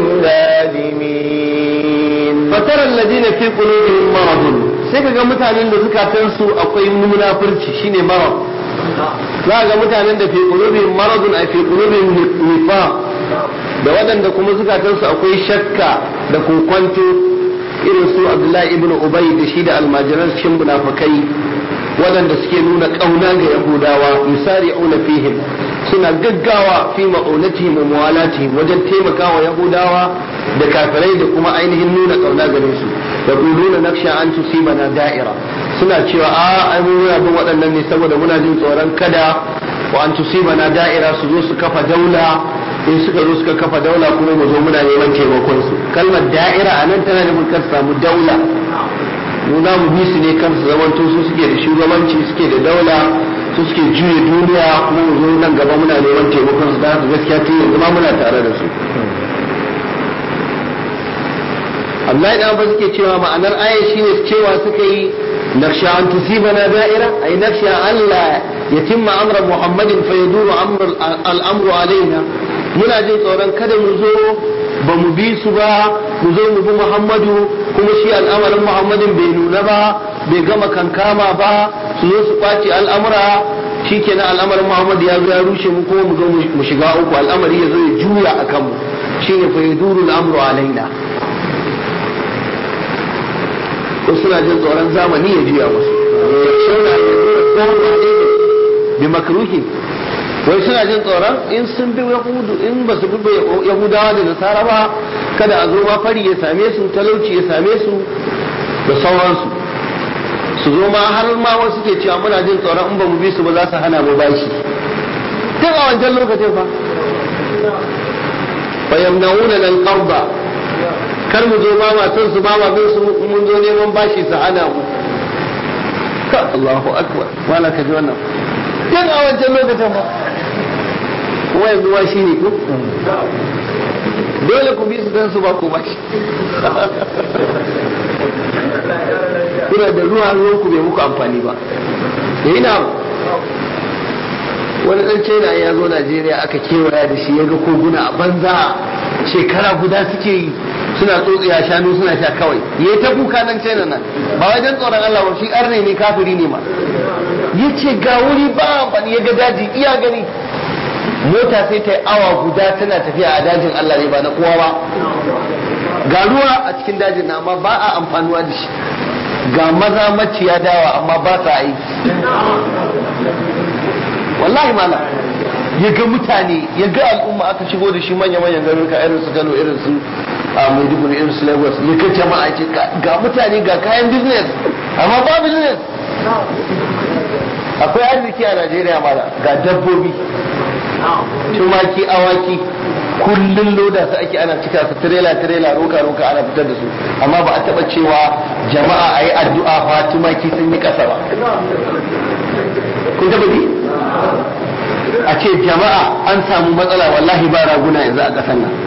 B: نادمين
A: فترى الذين في قلوبهم مرض sai ka ga mutanen da zukatansu akwai munafurci shine marad za ga mutanen da fi qulubihim maradun ay fi qulubihim nifaq da waɗanda kuma zukatansu akwai shakka da kokwanto irin su Abdullahi ibn Ubay da shi da almajiran cikin munafikai waɗanda suke nuna ƙauna ga Yahudawa yusari'una fihim suna gaggawa fi ma'unatihim wa muwalatihim wajen taimakawa Yahudawa da kafirai da kuma ainihin nuna ƙauna gare su da kuluna naksha an tusibana da'ira suna cewa a ai mu muna bin waɗannan ne saboda muna jin tsoron kada wa an tusibana da'ira su zo su kafa daula in suka zo suka kafa daula kuma mu zo muna neman taimakon su kalmar da'ira a nan tana nufin kar samu daula mu za mu bi su ne kan su zamanto su suke da shugabanci suke da daula su suke juya duniya kuma mu zo nan gaba muna neman taimakon su da haka gaskiya tun yanzu ma muna tare da su Allah da ba suke cewa ma'anar aya shine cewa suka yi naksha an tusibana da'ira ay naksha Allah yatimma amra Muhammadin fa yaduru al-amru alaina muna jin tsoron kada mu zo ba mu bi su ba mu zo mu bi Muhammadu kuma shi al'amarin Muhammadin bai nuna ba bai gama kankama ba su zo su kwace al'amura shikenan al'amarin Muhammadu ya zo ya rushe mu kuma mu zo mu shiga uku al'amari ya zo ya juya akan mu shine fa yaduru al-amru alaina ko suna jin tsoron zamani ya juya musu shauna ya zama bi makruhi wai suna jin tsoron in sun bi yahudu in ba su bi yahudawa da nasara ba kada a zo ma fari ya same su talauci ya same su da sauransu su zo ma har ma wasu ke cewa muna jin tsoron in ba mu bi su ba za su hana mu bashi tun a wancan lokacin fa fa yamnauna lal qarda kar mu zo ma matan su ma bin su mun zo neman bashi su hana mu ka Allahu akbar wala ka ji wannan tun a wancan lokacin ba kuma yanzu ma shi ne ku dole ku bi su dan su ba ku bashi kuna da ruwa ruwan ku bai muku amfani ba da ina wani dan china ya zo najeriya aka kewaya da shi ya ga koguna a banza shekara guda suke yi suna tsotsiya shanu suna sha kawai yayi ta kuka nan sai nan ba wai dan tsoron Allah ba shi arne ne kafiri ne ma yace ga wuri ba amfani ya ga daji iya gani mota sai ta yi awa guda tana tafiya a dajin Allah ne ba na kowa ba ga ruwa a cikin dajin na amma ba a amfanuwa da shi ga maza maciya dawa amma ba sa aiki wallahi mala ya ga mutane ya ga al'umma aka shigo da shi manya-manyan garuruka irin su Kano irin su a Maiduguri irin su Lagos ya ga jama'a ce ga mutane ga kayan business amma ba business akwai arziki a Najeriya mala ga dabbobi tumaki awaki kullum loda su ake ana cika su tirela tirela roka roka ana fitar da su amma ba a taba cewa jama'a a yi addu'a fa tumaki sun yi kasa ba kun taba ji a ce jama'a an samu matsala wallahi ba raguna yanzu a kasan nan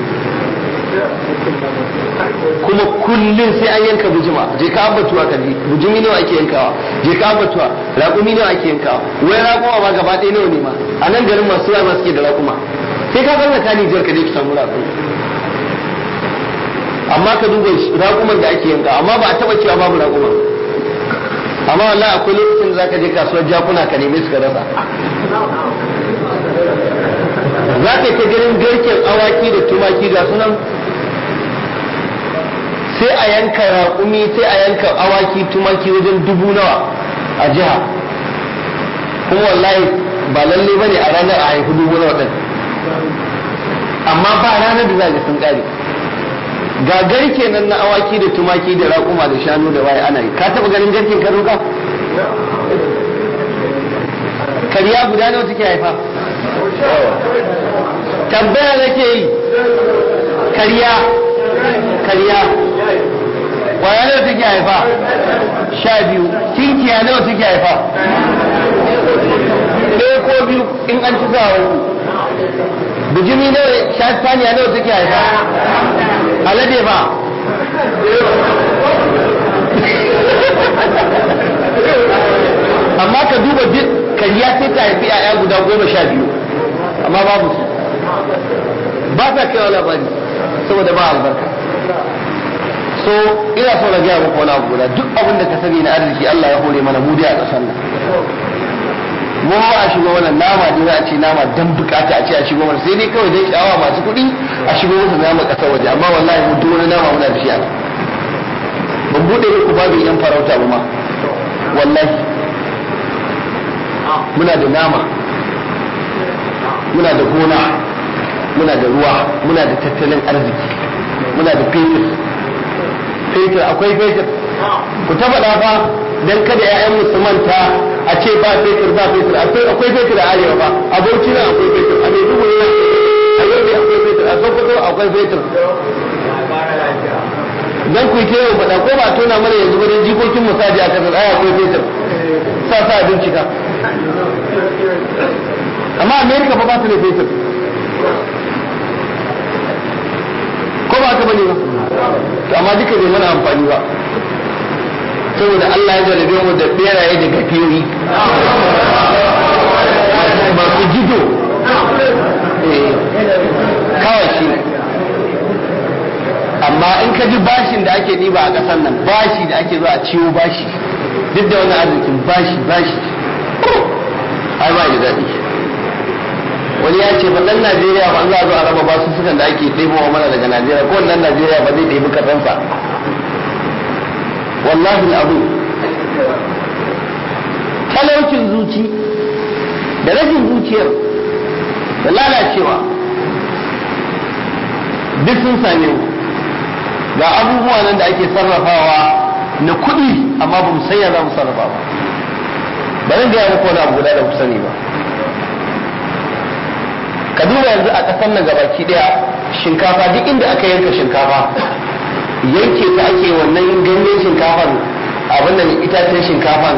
A: kuma kullum sai an yanka bujima je ka abatuwa ka ji bujimi nawa ake yankawa je ka abatuwa raƙumi nawa ake yankawa wai raƙuma ma gaba ɗaya nawa ne ma a nan garin masu yawa suke da raƙuma sai ka zama ka Nijar ka je ka samu raƙumi amma ka duba raƙuman da ake yanka amma ba a taɓa cewa babu raƙuma amma wallahi akwai lokacin da zaka je kasuwar jakuna ka neme su ka rasa za ka ta ganin garken awaki da tumaki ga sunan sai a yanka raƙumi sai a yanka awaki tumaki wajen dubu nawa a jiha kuma wallahi ba lalle bane a ranar a haifi dubu nawa ɗin amma ba ranar da za sun ƙare ga garke nan na awaki da tumaki da raƙuma da shanu da waye ana yi ka taɓa ganin garken karuka kariya guda nawa take haifa tambaya nake yi kariya kariya kwaya nawa take haifa sha biyu kinkiya nawa take haifa ɗaya ko biyu in an ci sa uku bijimi nawa sha saniya nawa take haifa alade ba amma ka duba duk kariya sai ta haifi 'ya'ya guda goma sha biyu amma babu su ba sa kai labari saboda ba albarka so ina so na gaya muku wani abu guda duk abin da ka sani na arziki Allah ya hore mana mu dai a ƙasar nan mu ba a shigo wannan nama ne za a ce nama dan bukata a ce a shigo mana sai dai kawai dai sha'awa masu kuɗi a shigo musu nama ƙasar waje amma wallahi mu duk wani nama muna da shi a ban buɗe muku babu yan farauta ba ma wallahi muna da nama muna da gona muna da ruwa muna da tattalin arziki muna da fetur fetur akwai fetur ku ta faɗa fa don kada 'ya'yan musulmanta a ce ba fetur ba fetur akwai fetur a arewa ba a bauchi nan akwai fetur a maiduguri nan a yobe akwai fetur a sokoto akwai fetur dan ku ke yau faɗa ko ba tona mana yanzu ba dan jikokin musaji a kasar aya akwai fetur sa sa bincika amma amerika fa ba su da fetur ko ba ka bane ba to amma duka bai mana amfani ba saboda Allah ya jarabe mu da beraye da gafiyoyi masu gido kawai shi amma in ka ji bashin da ake ɗiba a ƙasar nan bashi da ake zuwa a ciwo bashi duk da wani arzikin bashi bashi ai ba da daɗi wani ya ce ɗan Najeriya ba za a zo a raba basu sukan da ake ɗebowa mana daga Najeriya ko ɗan Najeriya ba zai ɗebi kasansa wallahi abu talaucin zuci da rashin zuciyar da lalacewa duk sun same mu ga abubuwa nan da ake sarrafawa na kuɗi amma ba mu sanya za mu sarrafa ba bari da ya muku wani abu guda da ku sani ba ka duba yanzu a ƙasar nan gabaki ɗaya shinkafa duk inda aka yanka shinkafa yanke ta ake wannan ganyen shinkafan abin da itacen shinkafan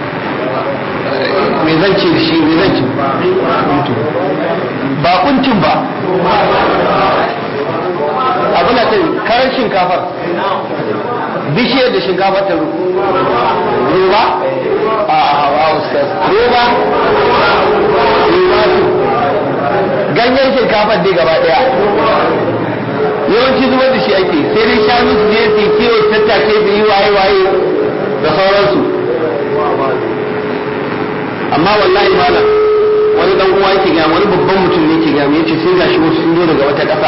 A: me zan ce shi me zan ce ba kuncin ba abin da karan shinkafar bishiyar da shinkafar ta roba a hawa ustaz roba roba su ganyen shinkafar dai gaba daya yawanci zubar da shi ake sai dai shanu su je su kiwo tattake su yi waye waye da sauransu amma wallahi malam wani dan uwa yake ga wani babban mutum ne yake ga mu yace sai gashi wasu sun zo daga wata ƙasa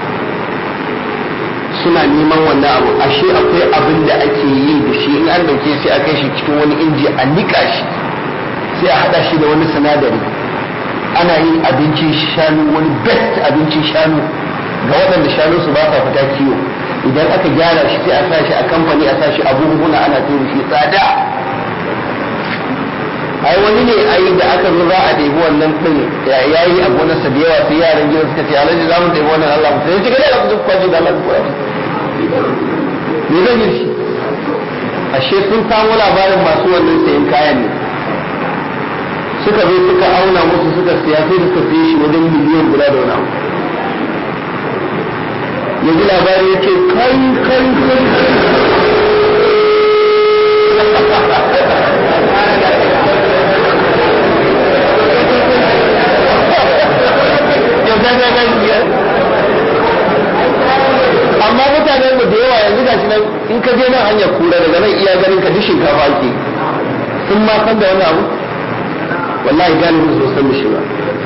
A: suna neman wannan abu ashe akwai abin da ake yi da shi in an dauke sai a kai shi cikin wani inji a nika shi sai a hada shi da wani sinadari ana yin abincin shanu wani best abincin shanu ga waɗanda shanu su ba sa fita kiwo idan aka gyara shi sai a sa shi a kamfani a sa shi a buhuna ana tura shi tsada ai wani ne ai da aka zo za a ɗebi wannan ɗin ya yi a gonarsa da yawa sai yaran gidan suka ce alhaji za mu ɗebi wannan Allah mu sai cika da ku kwaji da Allah ku me zan yi shi ashe sun samu labarin masu wannan sayan kayan ne suka zo suka auna musu suka siya sai da suka siye shi wajen miliyan guda da wani abu ya ji labari ya ce kai kai kai amma mutanen mu da yawa yanzu gashi nan in ka je nan hanyar kura daga nan iya ganin ka duk shinkafa ake sun ma san da wani abu wallahi galibin su san da shi ba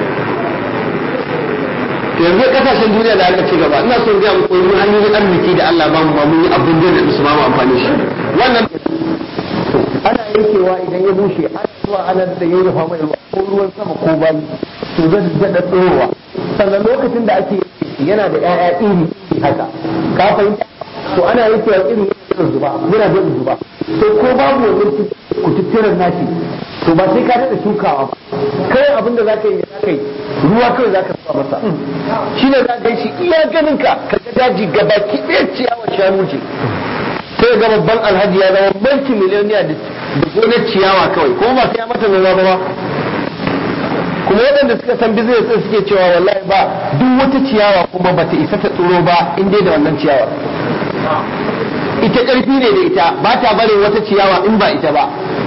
A: yanzu kasashen duniya da aka ci gaba ina son ga muku wani hanyoyin arziki da Allah ba mu ba mun yi abin da su ba mu amfani shi wannan ana yankewa idan ya bushe ana zuwa ana da yayi rufa mai ruwa ko ruwan sama ko bayi to zai daɗa tsorowa sannan lokacin da ake yana da ƴaƴa iri haka ka fahimta to ana yankewa iri yana zuba yana da zuba to ko babu wannan kututturen nashi to ba sai ka daɗa shukawa ba kai abin da zaka yi zaka yi ruwa kawai zaka zuba masa shi ne za ka shi iya ganin ka ka ga daji gaba ki ɗaya ciyawa shanu ce sai ga babban alhaji ya zama mulki miliyoniya da gonar ciyawa kawai kuma ba sai ya mata noma ba kuma waɗanda suka san business din suke cewa wallahi ba duk wata ciyawa kuma bata isa ta tsoro ba in dai da wannan ciyawa ita ƙarfi ne da ita ba ta barin wata ciyawa in ba ita ba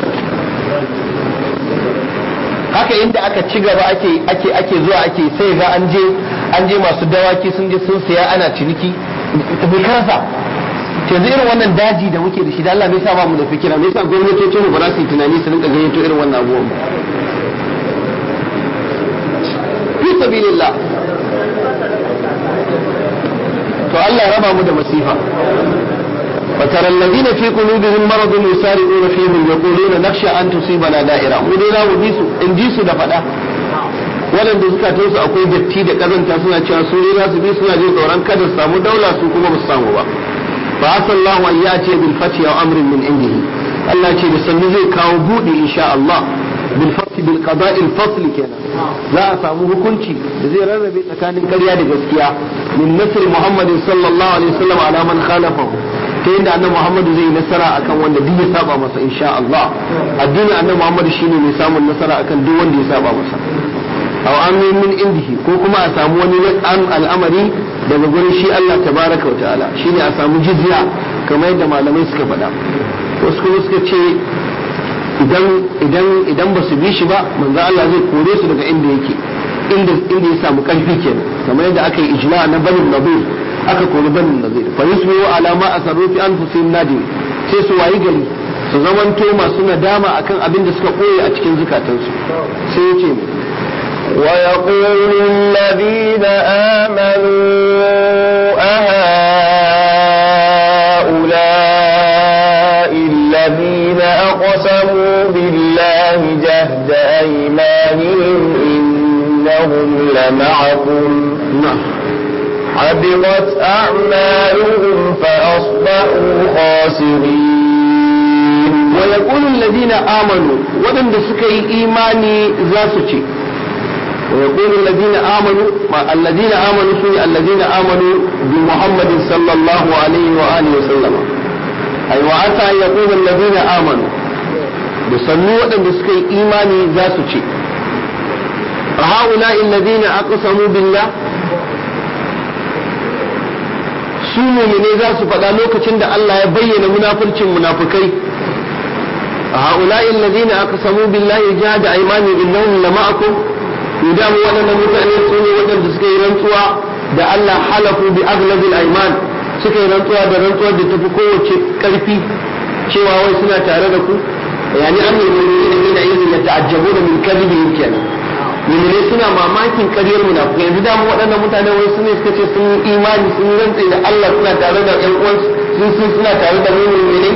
A: haka inda aka ci gaba ake ake ake zuwa ake sai ga an je an je masu dawaki sun je sun siya ana ciniki bai karasa yanzu irin wannan daji da muke da shi da Allah bai sa ba mu da fikira bai sa gwamnatocin mu ba za su yi tunani su rinka gayyato irin wannan abubuwan ba fi sabilillah to Allah ya raba mu da masifa فترى الذين في قلوبهم مرض يسارعون فيهم يقولون نخشى أن تصيبنا دائرة مدينا وديسو إن جيسو دفدا waɗanda suka tausu akwai datti da kazanta suna cewa su ne su bi suna jin tsoron kada su samu daula su kuma ba su samu ba fa asallahu an ya'ti bil fathi aw amrin min indihi Allah ce da sannu zai kawo buɗe insha Allah bil fathi bil qada'il fasl kenan za a samu hukunci da zai rarrabe tsakanin ƙarya da gaskiya min nasr Muhammadin sallallahu alaihi wasallam ala man khalafahu ta yadda annabi Muhammad zai yi nasara akan wanda duk ya saba masa insha Allah addinin annabi Muhammad shine mai samun nasara akan duk wanda ya saba masa aw amin min indihi ko kuma a samu wani an al'amari daga gurin shi Allah tabaraka wa ta'ala shine a samu jizya kamar yadda malamai suka faɗa wasu kuma suka ce idan idan idan ba su bi shi ba manzo Allah zai kore su daga inda yake inda inda ya samu karfi kenan kamar yadda aka yi ijma na bani nadir aka kori bani nadir fa yusbihu ala ma asarru fi anfusihim nadim sai su wayi gari su zamanto masu nadama akan abin da suka koye a cikin zukatansu sai ya ce
B: ويقول الذين آمنوا أهؤلاء الذين أقسموا بالله جهد أيمانهم إنهم لمعكم حبطت أعمالهم فأصبحوا خاسرين
A: ويقول الذين آمنوا ودن سكي إيماني ذاسوتي ويقول الذين آمنوا الذين آمنوا سوء الذين آمنوا بمحمد صلى الله عليه وآله وسلم أي وعسى أن يقول الذين آمنوا بسنوا ودن سكي إيماني ذاسوتي هؤلاء الذين أقسموا بالله su ne za su faɗa lokacin da Allah ya bayyana munafurcin munafukai هؤلاء الذين أقسموا بالله جهاد أيمانهم إنهم لمعكم idan waɗannan mutane su ne waɗanda suka yi rantsuwa da Allah halafu bi aghlabil ayman suka yi rantsuwa da rantsuwar da tafi kowace karfi cewa wai suna tare da ku yani an yi mu'minina ina izin yata'ajjabuna min kadhibihim kenan mu'minai suna mamakin ƙaryar munafikai yanzu da mu waɗannan mutane wai su ne suka ce sun yi imani sun yi rantsi da Allah suna tare da ƴan uwansu sun sun suna tare da mu mu'minai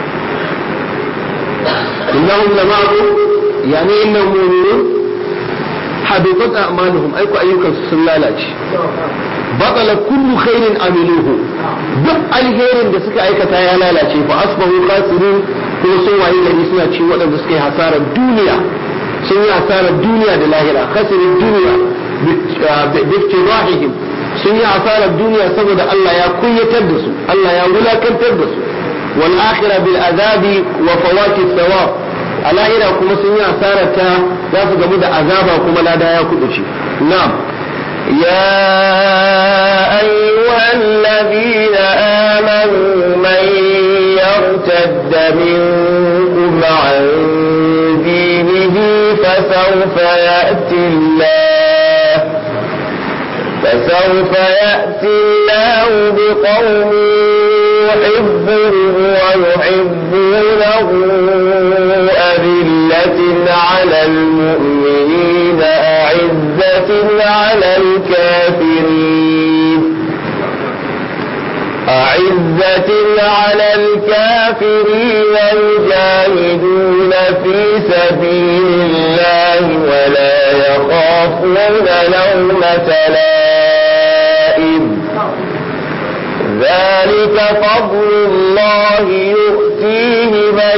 A: innahum lama'akum yani innahum mu'minun habitat a'maluhum ai ku ayyukan sun lalace batala kullu khairin amiluhu duk alherin da suka aikata ya lalace fa asbahu khasirin ko sun waye gari suna ci waɗanda suka yi hasarar duniya sun yi hasarar duniya da lahira khasirin duniya biftirahihim sun yi hasarar duniya saboda Allah ya kunyatar da su Allah ya wulakantar da su wal akhirah bil azabi wa fawati thawab a lahira kuma sun yi hasarar ta za su gamu da azaba kuma lada ya kubuce na'am
B: يا أيها الذين آمنوا من يرتد منكم عن دينه فسوف يأتي الله فسوف يأتي الله بقوم يحبهم ويحبونه أذلة على المؤمنين أعزة على الكافرين أعزة على الكافرين يجاهدون في سبيل الله ولا يخافون لومة لائم ذلك فضل الله يؤتيه من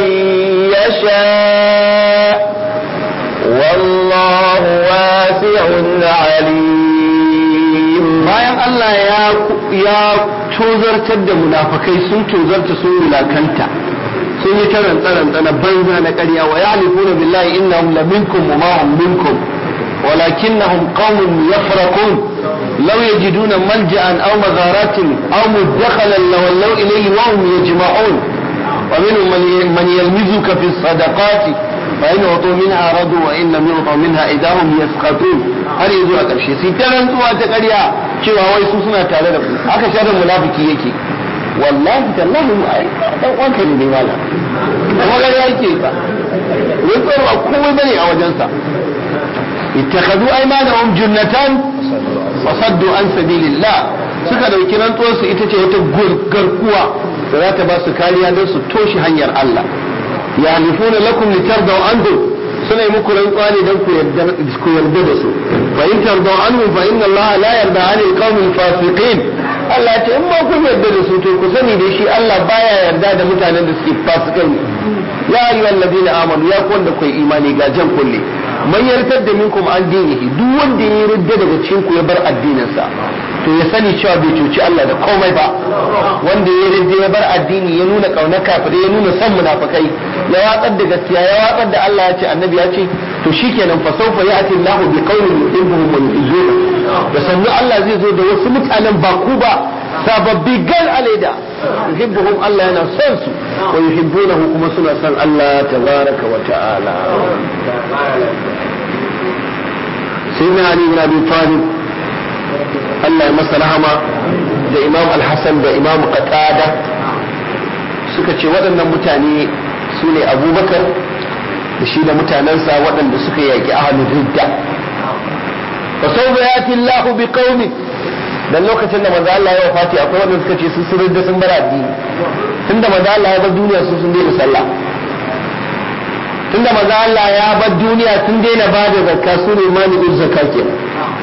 B: يشاء والله واسع عليم
A: bayan Allah ya ya tozartar da munafakai sun tozarta sun wulakanta sun yi ta rantsana banza na ƙarya wa ya'rifuna billahi innahum la minkum wa ma hum minkum ولكنهم قوم يفرقون لو يجدون ملجأ أو مغارات أو مدخلا لولوا إليه وهم يجمعون ومنهم من يلمزك في الصدقات فإن أعطوا منها رضوا وإن لم يعطوا منها إذا هم يسقطون har yanzu a ƙarshe sai ta rantsuwa ta ƙarya cewa wai su suna tare da ku haka sharrin munafiki yake wallahi tallahi mu ai dan uwanka ne ne mala kuma ƙarya yake fa rantsuwa komai bane a wajensa ittakhadhu aymanahum junnatan wa saddu an sabilillah suka dauki rantsuwar su ita ce wata garkuwa da za ta ba su kariya don su toshe hanyar Allah yahlifuna lakum litardaw anhum suna yi muku rantsuwa ne don ku yarda da su fa in tardaw anhum fa inna Allah la yarda 'anil qawmil fasiqin Allah ce in ba ku yarda da su to ku sani da shi Allah baya yarda da mutanen da suke fasikai ya ayyuhal ladina amanu ya ku wanda kai imani ga jan kulle man yartar da minkum an dinihi duk wanda ya yarda daga cikin ku ya bar addininsa to ya sani cewa bai cuci Allah da komai ba wanda ya yarda ya bar addini ya nuna kauna kafirai ya nuna son munafikai ya watsar da gaskiya ya watsar da Allah ya ce annabi ya ce to shikenan fa sawfa ya'ti Allah bi qaumin yuhibbuhum wa yuhibbuna da sannu Allah zai zo da wasu mutanen ba ku ba sababbi gal alaida yuhibbuhum Allah yana son su wa yuhibbunahu kuma suna son Allah tabaraka wa ta'ala sayyidina Ali ibn Abi Talib Allah ya masa rahama da Imam Al-Hassan da Imam Qatada suka ce waɗannan mutane su ne Abubakar da shi da mutanensa waɗanda suka yaƙi ahlul ridda fa sawfa yati Allahu bi qaumin dan lokacin da manzo Allah ya wafati akwai wanda suka ce sun sun da sun bar addini tunda manzo Allah ya bar duniya su sun daina sallah tunda manzo Allah ya bar duniya sun daina ba da zakka su ne mani'ul zakka kenan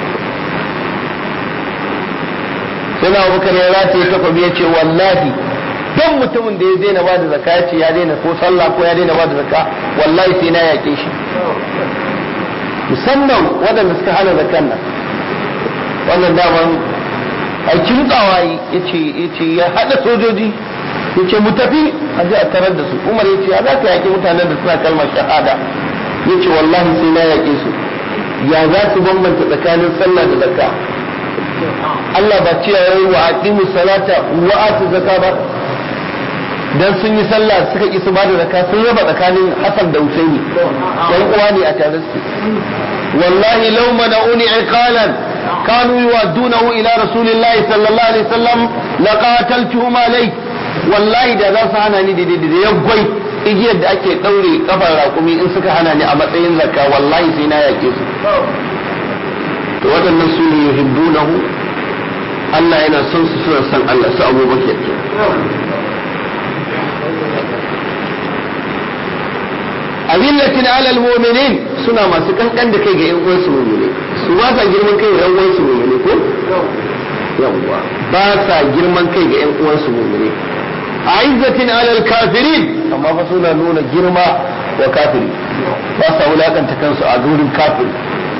A: sai na Abubakar ya rataye takwabi ya ce wallahi don mutumin da ya daina ba da zakka ya ce ya daina ko sallah ko ya daina ba da zakka wallahi sai na yaƙe shi musamman waɗanda suka hana zakkan nan wannan daman a kimtsawa ya ce ya haɗa sojoji ya ce mu tafi a ji a tarar da su umar ya ce ya za ka yaƙi mutanen da suna kalmar shahada ya ce wallahi sai na yaƙe su ya za su bambanta tsakanin sallah da zakka Allah ba ce ya yi wa aqimu salata wa atu zakka ba dan sun yi sallah suka ki su ba da zakka sun raba tsakanin Hassan da Husaini yan uwa ne a tare su wallahi law mana'uni iqalan كانوا يودونه إلى رسول الله صلى الله عليه وسلم لقاتلتهم عليه والله da za su hana ni da yaggwai igiyar da ake ɗaure kafar raƙumi in suka hana ni a matsayin zakka wallahi sai na yaƙe su to waɗannan su ne yuhibbunahu Allah yana son su suna son Allah su abubakar ke azillatin alal mu'minin suna masu kankan da kai ga yan uwansu mu'mini su ba sa girman kai ga yan uwansu mu'mini ko yawwa ba sa girman kai ga yan uwansu mu'mini aizzatin alal kafirin amma fa suna nuna girma wa kafiri ba sa wulakanta kansu a gurin kafiri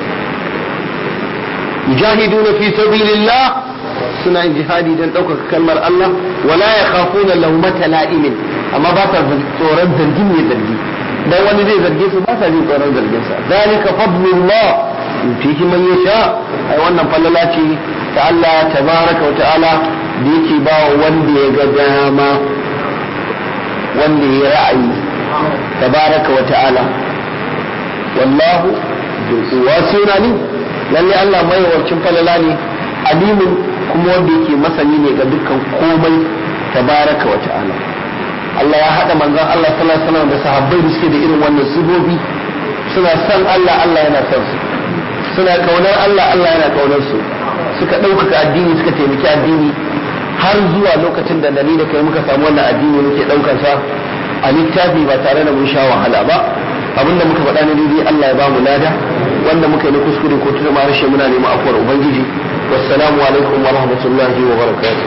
A: yujahiduna fi sabilillah suna yin jihadi don ɗaukaka kalmar Allah wala ya khafuna laumata la'imin amma ba sa tsoron zargin mai zargi dan wani zai zarge su ba sa jin tsoron zargin sa zalika fadlullah yutihi man yasha ai wannan falala ce ta Allah tabaraka wa ta'ala da yake ba wanda ya ga dama wanda ya ra'ayi tabaraka wa ta'ala wallahu wasi'un alim lalle Allah mai warcin falala ne alimin kuma wanda yake masani ne ga dukkan komai tabaraka wa ta'ala Allah ya haɗa manzon Allah sallallahu alaihi wasallam da sahabbai da suke da irin wannan sigobi suna son Allah Allah yana son su suna kaunar Allah Allah yana kaunar su suka ɗaukaka addini suka taimaki addini har zuwa lokacin da ni da kai muka samu wannan addini muke ɗaukar sa a littafi ba tare da mun sha wahala ba abinda muka faɗa na daidai Allah ya ba mu lada wanda muka yi na kuskure ko tuna ma rashin muna neman afuwar ubangiji wassalamu alaikum wa rahmatullahi wa barakatuh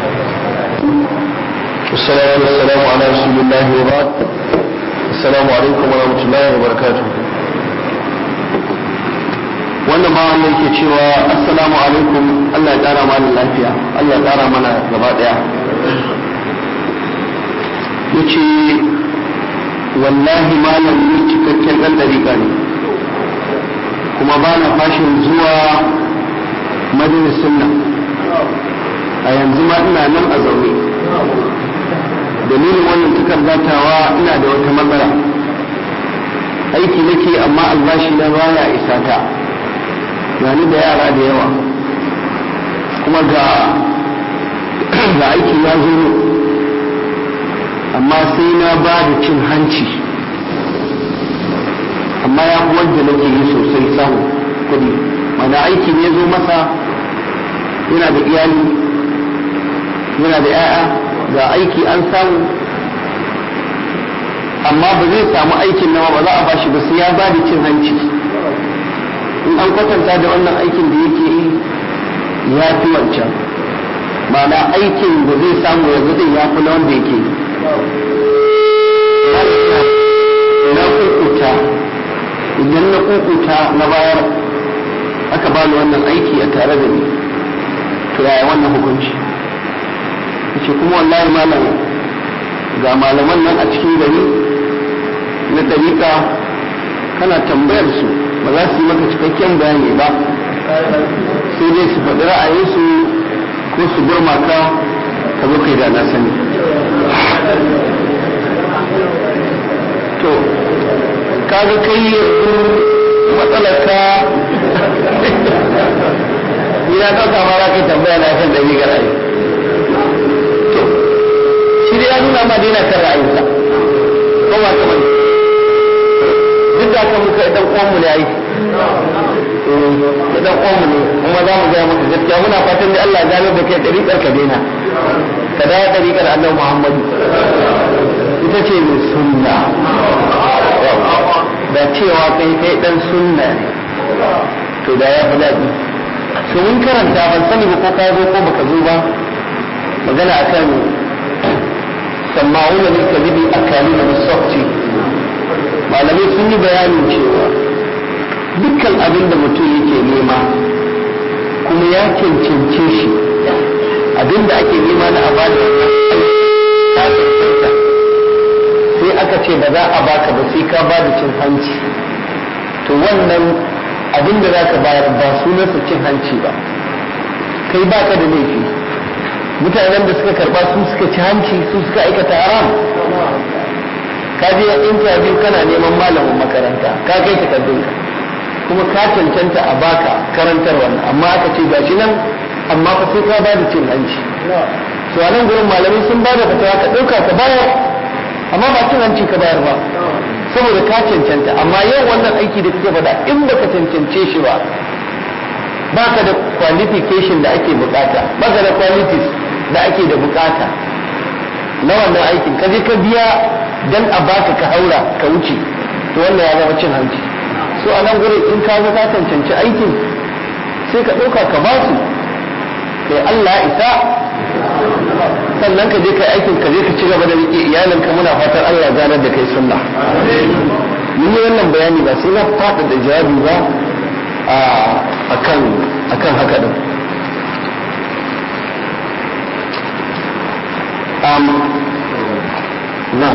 A: والصلاة والسلام على رسول الله وبعد السلام عليكم ورحمة الله وبركاته wannan ba wanda yake cewa assalamu alaikum Allah ya ƙara mana lafiya Allah ya ƙara mana gaba ɗaya ya ce wallahi malam ni cikakken ɗan ɗariƙa ne kuma ba na fashin zuwa majalisun nan a yanzu ma ina nan a zaune dalilin wannan takardatawa ina da wata matsala aiki nake amma albashi na baya isa ta gani da yara da yawa kuma ga ga aiki ya zo amma sai na ba da cin hanci amma ya fi wanda nake yi sosai samu kudi mana aiki ne zo masa yana da iyali yana da 'ya'ya ga aiki an samu amma ba zai samu aikin nawa ba za a bashi ba sai ya ba da cin hanci in an kwatanta da wannan aikin da yake yi ya fi wancan ma'ana aikin da zai samu yanzu din ya fi na wanda yake yi na kukuta idan na kukuta na bayar aka bani wannan aiki a tare da ni to yaya wannan hukunci ce kuma wallahi malam ga malaman nan a cikin gari na dariƙa kana tambayar su ba za su yi maka cikakken bayani ba sai dai su faɗi ra'ayinsu ko su burma ka ka zo kai da na sani to kaga kai yanzu matsalarka ni na ɗauka ma za ka yi tambaya na kan dariƙar ayi shi dai ya nuna ma daina kan ra'ayinsa ko ba ka bane duk da kan muka dan uwan mu ne ai da dan uwan mu ne kuma za mu ga maka gaskiya muna fatan dai Allah ya gano da kai dariƙar ka daina ka dawo dariƙar Annabi Muhammadu ita ce mai sunna da cewa kai kai dan sunna ne to da ya fi daɗi su mun karanta ban sani ba ko ka zo ko baka zo ba magana akan سماعون للكذب أكالين بالصوت malamai sun yi bayanin cewa dukkan abin da mutum yake nema kuma ya cancance shi abin da ake nema na a bada sai aka ce ba za a baka ba sai ka bada cin hanci to wannan abin da za ka bayar ba sunansa cin hanci ba kai baka da laifi mutanen da suka karba su suka ci hanci su suka aikata haram ka je interview kana neman malamin makaranta ka kai takardunka kuma ka cancanta a baka karantar wannan amma aka ce gashi nan amma fa sai ka ba da cin hanci to a nan gurin malamai sun ba da fatawa ka ɗauka ka bayar amma ba cin hanci ka bayar ba saboda ka cancanta amma yau wannan aiki da kake faɗa in baka cancance shi ba baka da qualification da ake bukata baka da qualities da ake da bukata na wannan aikin ka je ka biya dan a baka ka haura ka wuce to wannan ya zama cin hanci so a nan gurin in ka ga ka cancanci aikin sai ka ɗauka ka ba su kai Allah ya isa sannan ka je kai aikin ka je ka ci gaba da rike iyalin ka muna fatan Allah ganar da kai sunna mun yi wannan bayani ba sai na fada da jawabi ba akan akan haka din um, na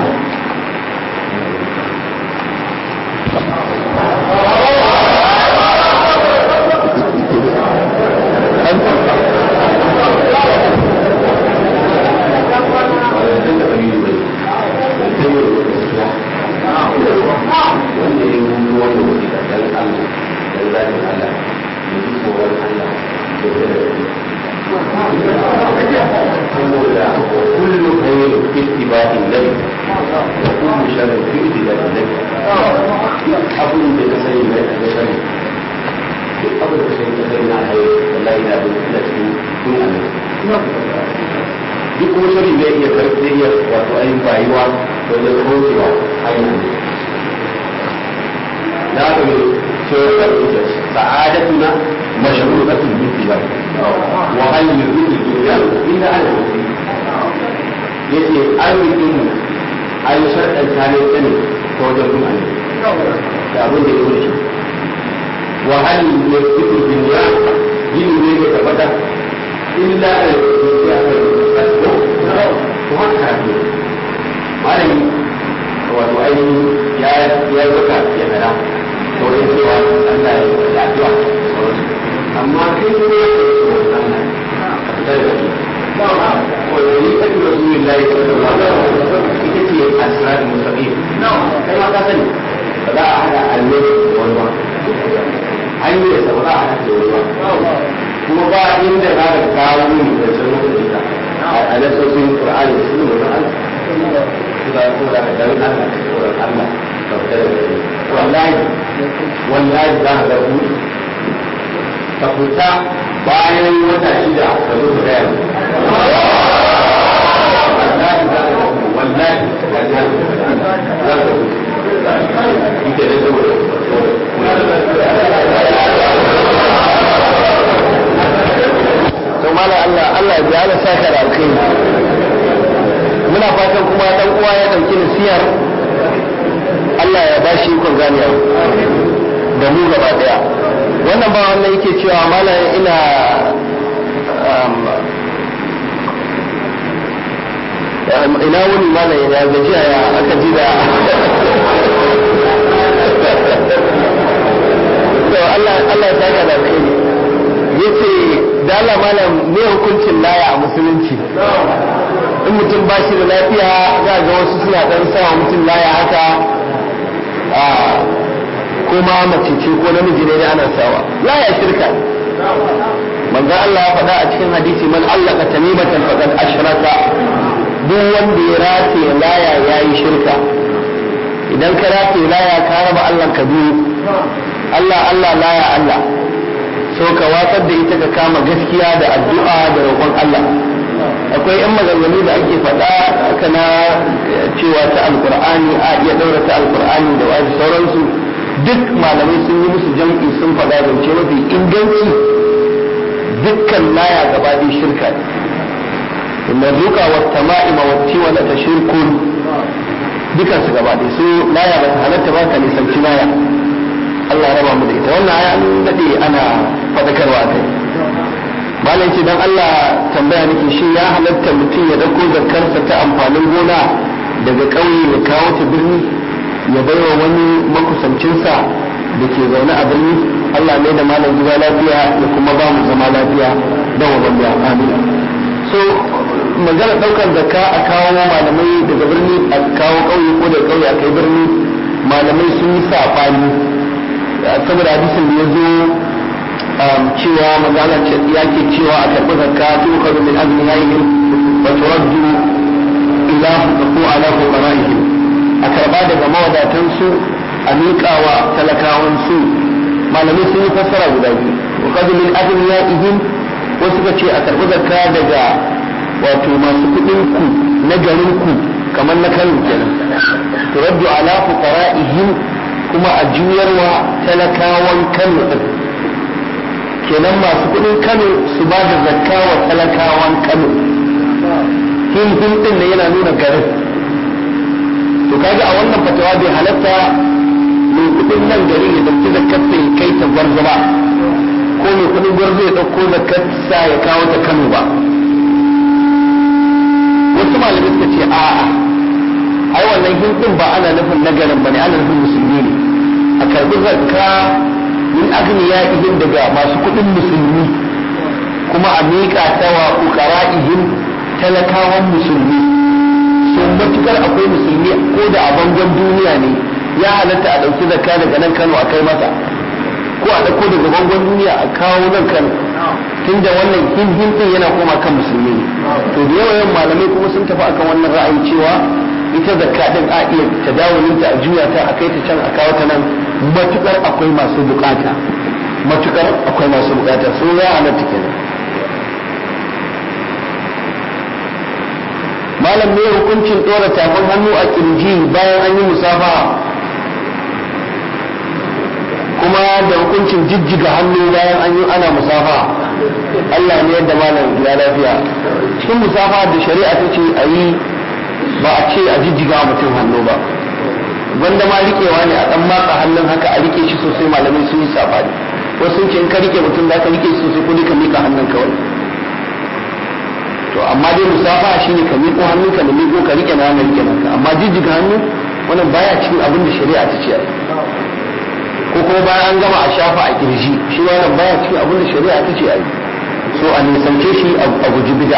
B: كل خير في اتباع النبي وكل شر في اتباع النبي abin da ka sani mai ka sani duk abin da ka sani ka sani na haye wallahi na bin ina cikin kun annabi duk kuma shari zai iya karfi zai iya wato ayin bayuwa wajen kaucewa hanyar ne na ga mai cewa da sa'adatuna mashruqatun bi tibai wa hal yuridu dunya illa ala yace arzikin mu an sharɗan tare sani ta wajen kuma ne da abin da ya wuce wa hal yuridu dunya yin ne ga tabbata illa ala dunya to haka ne malami wato ainihin ya ya zaka ya fara ko yin cewa Allah ya yi addu'a amma kai ne ya ce Allah a fitar da shi ko da ni kan Rasulullahi sallallahu alaihi wasallam ita ce asrar mustaqim kai ma ka sani ba za a hada annabi da wani ba hanyar sa ba za a hada da wani ba kuma ba inda za ka kawo ni da sanin da a nasosin Qur'ani da sunan Allah suka tura da dan Allah da Allah ka fitar da shi wallahi wallahi za ka ga ku ka fita bayan wata shida ka zo ka gaya mu wallahi za ka ga ku wallahi za ka ga za ka ga ita da saboda
A: to mala Allah Allah ya ala saka da alkhairi muna fatan kuma dan uwa ya dauki nasiyar Allah ya bashi ikon ganiya da mu gaba daya wannan ba wannan yake cewa malam ina ina wuni malam ya gajiya ya aka ji da to Allah Allah ya saka da alkhairi yace da Allah malam me hukuncin laya a musulunci in mutum ba shi da lafiya za ga wasu suna dan sawa mutum laya haka a kuma mace ce ko namiji ne da ana sawa laya shirka manzo Allah ya faɗa a cikin hadisi man allaka tamimatan faqad ashraka duk wanda ya rataye laya yayi shirka idan ka rataye laya ka raba Allah ka biyu Allah Allah laya Allah so ka watsar da ita ka kama gaskiya da addu'a da roƙon Allah akwai yan maganganu da ake faɗa haka na cewa ta alkur'ani a iya ɗaura ta alkur'ani da wani sauransu duk malamai sun yi musu jam'i sun faɗa zance mafi inganci dukkan laya gaba ɗaya shirka ne inna zuka wa tama'ima wa tiwala ta shirkun dukan su gaba ɗaya su laya ba ta halatta ba ka nisanci laya Allah ya raba mu da ita wannan aya an daɗe ana faɗakarwa a kai malam ce dan Allah tambaya nake shi ya halatta mutum ya dauko zakarsa ta amfanin gona daga ƙauye ya kawo ta birni ya baiwa wani makusancinsa da ke zaune a birni Allah mai da malam zuwa lafiya ya kuma ba mu zama lafiya da wa banda amin so magana daukar zakka a kawo malamai daga birni a kawo ƙauye ko da ƙauye a kai birni malamai sun yi saɓani saboda hadisin da ya zo cewa magana ya ke cewa a karɓi zakka tun kazu min agniyaihim wa turaddu ila ko ala fuqaraihim a karɓa daga mawadatan su a miƙawa talakawan su malamai sun yi fassara guda biyu wa kazu min agniyaihim wasu ka ce a karɓi zakka daga wato masu kuɗin ku na garin ku kamar na Kano kenan turaddu ala fuqaraihim kuma a juyarwa talakawan Kano din kenan masu kudin kano su ba da zakka wa talakawan kano hin hin din ne yana nuna garin to kaga a wannan fatawa bai halatta mai kudin nan gari ya dauki zakkar sa ya kai ta gwarzo ba ko mai kudin gwarzo ya dauko zakkar sa ya kawo ta kano ba wasu malamai suka ce a'a ai wannan hin din ba ana nufin na garin bane ana nufin musulmi ne a karbi zakka min aghniya'ihim daga masu kuɗin musulmi kuma a miƙa ta wa uqara'ihim talakawan musulmi sun matukar akwai musulmi ko da a bangon duniya ne ya halatta a ɗauki zakka daga nan Kano a kai mata ko a ɗauko daga bangon duniya a kawo nan Kano tunda wannan hin hin din yana koma kan musulmi ne to da yawan malamai kuma sun tafi akan wannan ra'ayi cewa ita zakka din a iya tadawalinta a juya ta a kai ta can a kawo ta nan matukar akwai masu bukata matukar akwai masu bukata so ya halatta kenan malam ne hukuncin dora tafin hannu a kirji bayan an yi musafa kuma da hukuncin jijjiga hannu bayan an yi ana musafa Allah ne yadda malam ya lafiya cikin musafa da shari'a ta ce a yi ba a ce a jijjiga mutum hannu ba wanda ma rikewa ne a dan matsa hannun haka a rike shi sosai malamai sun yi sabani wasu sun ce in ka rike mutum za ka rike shi sosai ko ka mika hannun kawai to amma dai musafa shine ka miko hannun ka da miko ka rike na hannun rike naka amma jijjiga hannu wannan baya cikin abin da shari'a ta ce ko kuma bayan an gama a shafa a kirji shi wannan baya cikin abin da shari'a ta ce a yi so a nisance shi a guji bid'a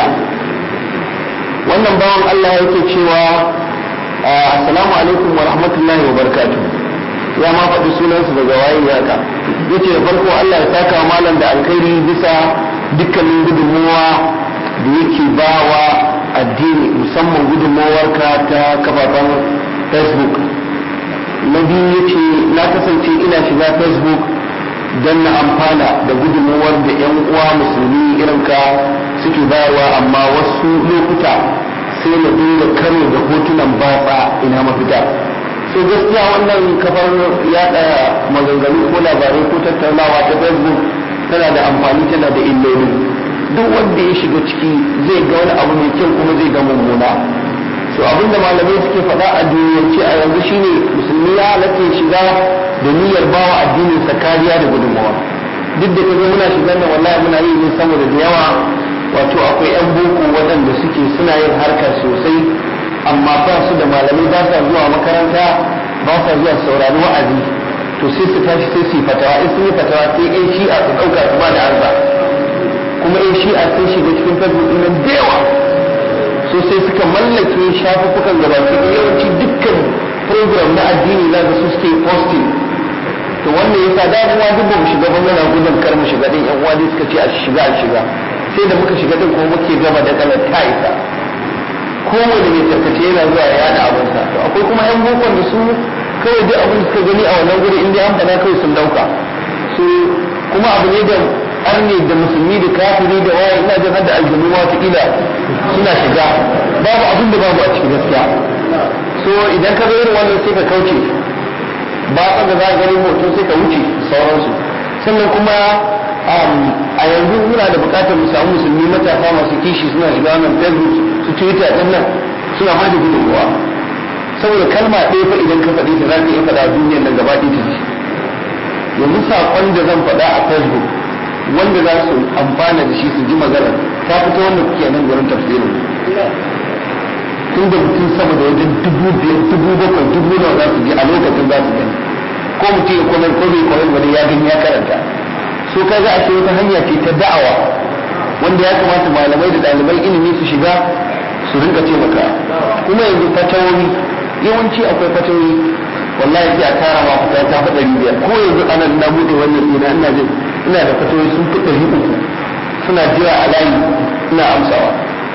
A: wannan bawan Allah yake cewa assalamu alaikum wa rahmatullahi wa barakatuh ya ma faɗi sunansu daga waye ya ka yace da farko Allah ya saka malam da alkhairi bisa dukkanin gudunmuwa da yake bawa addini musamman gudunmuwarka ta kafafen facebook na biyu yace na kasance ina shiga facebook don na amfana da gudunmuwar da 'yan uwa musulmi irin ka suke bayarwa amma wasu lokuta sai na dinga karo da hotunan batsa ina mafita so gaskiya wannan kafar yada maganganu ko labarai ko tattaunawa ta facebook tana da amfani tana da illoli duk wanda ya shiga ciki zai ga wani abu mai kyau kuma zai ga mummuna so abinda malamai suke faɗa a duniyance a yanzu shine musulmi ya halatta ya shiga da niyyar bawa addinin sa kariya da gudunmawa duk da kaga muna shiga da wallahi muna yi ne saboda da yawa wato akwai yan boko waɗanda suke suna yin harkar sosai amma ba su da malamai ba sa zuwa makaranta ba sa zuwa saurari wa'azi to sai su tashi sai su yi fatawa in sun yi fatawa sai yan shi'a su ɗauka su ba da arza kuma yan shi'a sun shiga cikin facebook ɗin nan da yawa so sai suka mallake shafuffukan gabaki yawanci dukkan program na addini za su suke posting to wannan yasa da uwa duk ba mu shiga ba muna gudun kar mu shiga din yan uwa dai suka ce a shiga a shiga sai da muka shiga din kuma muke gaba da kalar ta isa kowane mai tarkace yana zuwa ya yada abinsa to akwai kuma yan bokon da su kawai duk abin da suka gani a wannan guri inda an fada kawai sun dauka su kuma abu ne da arne da musulmi da kafiri da waye ina jin hadda aljanu ma kila suna shiga babu abin da babu a cikin gaskiya so idan ka ga irin wannan sai ka kauce ba da za a gani hoto sai ka wuce sauransu sannan kuma a yanzu muna da bukatar mu samu musulmi matasa masu kishi suna shiga wannan facebook su twitter din nan suna ba da gudunmuwa saboda kalma ɗaya fa idan ka faɗi ta za ka iya faɗa a duniyar nan gaba ɗaya ta ji yanzu saƙon da zan faɗa a facebook wanda za su amfana da shi su ji magana ta fito wanda kuke nan gurin tafsirin tun da mutum sama da wajen dubu biyar dubu bakwai dubu nawa za su ji a lokacin za su gani ko mutum ya kwanar ko bai kwanar wani ya gani ya karanta so ka ga a ce wata hanya ce ta da'awa wanda ya kamata malamai da ɗaliban ilimi su shiga su rinka taimaka kuma yanzu fatawoyi yawanci akwai fatawoyi wallahi sai a tara ma fita ta fi ɗari biyar ko yanzu ana na buɗe wannan ina ina jin ina da fatoyi sun fi ɗari uku suna jira a layi ina amsawa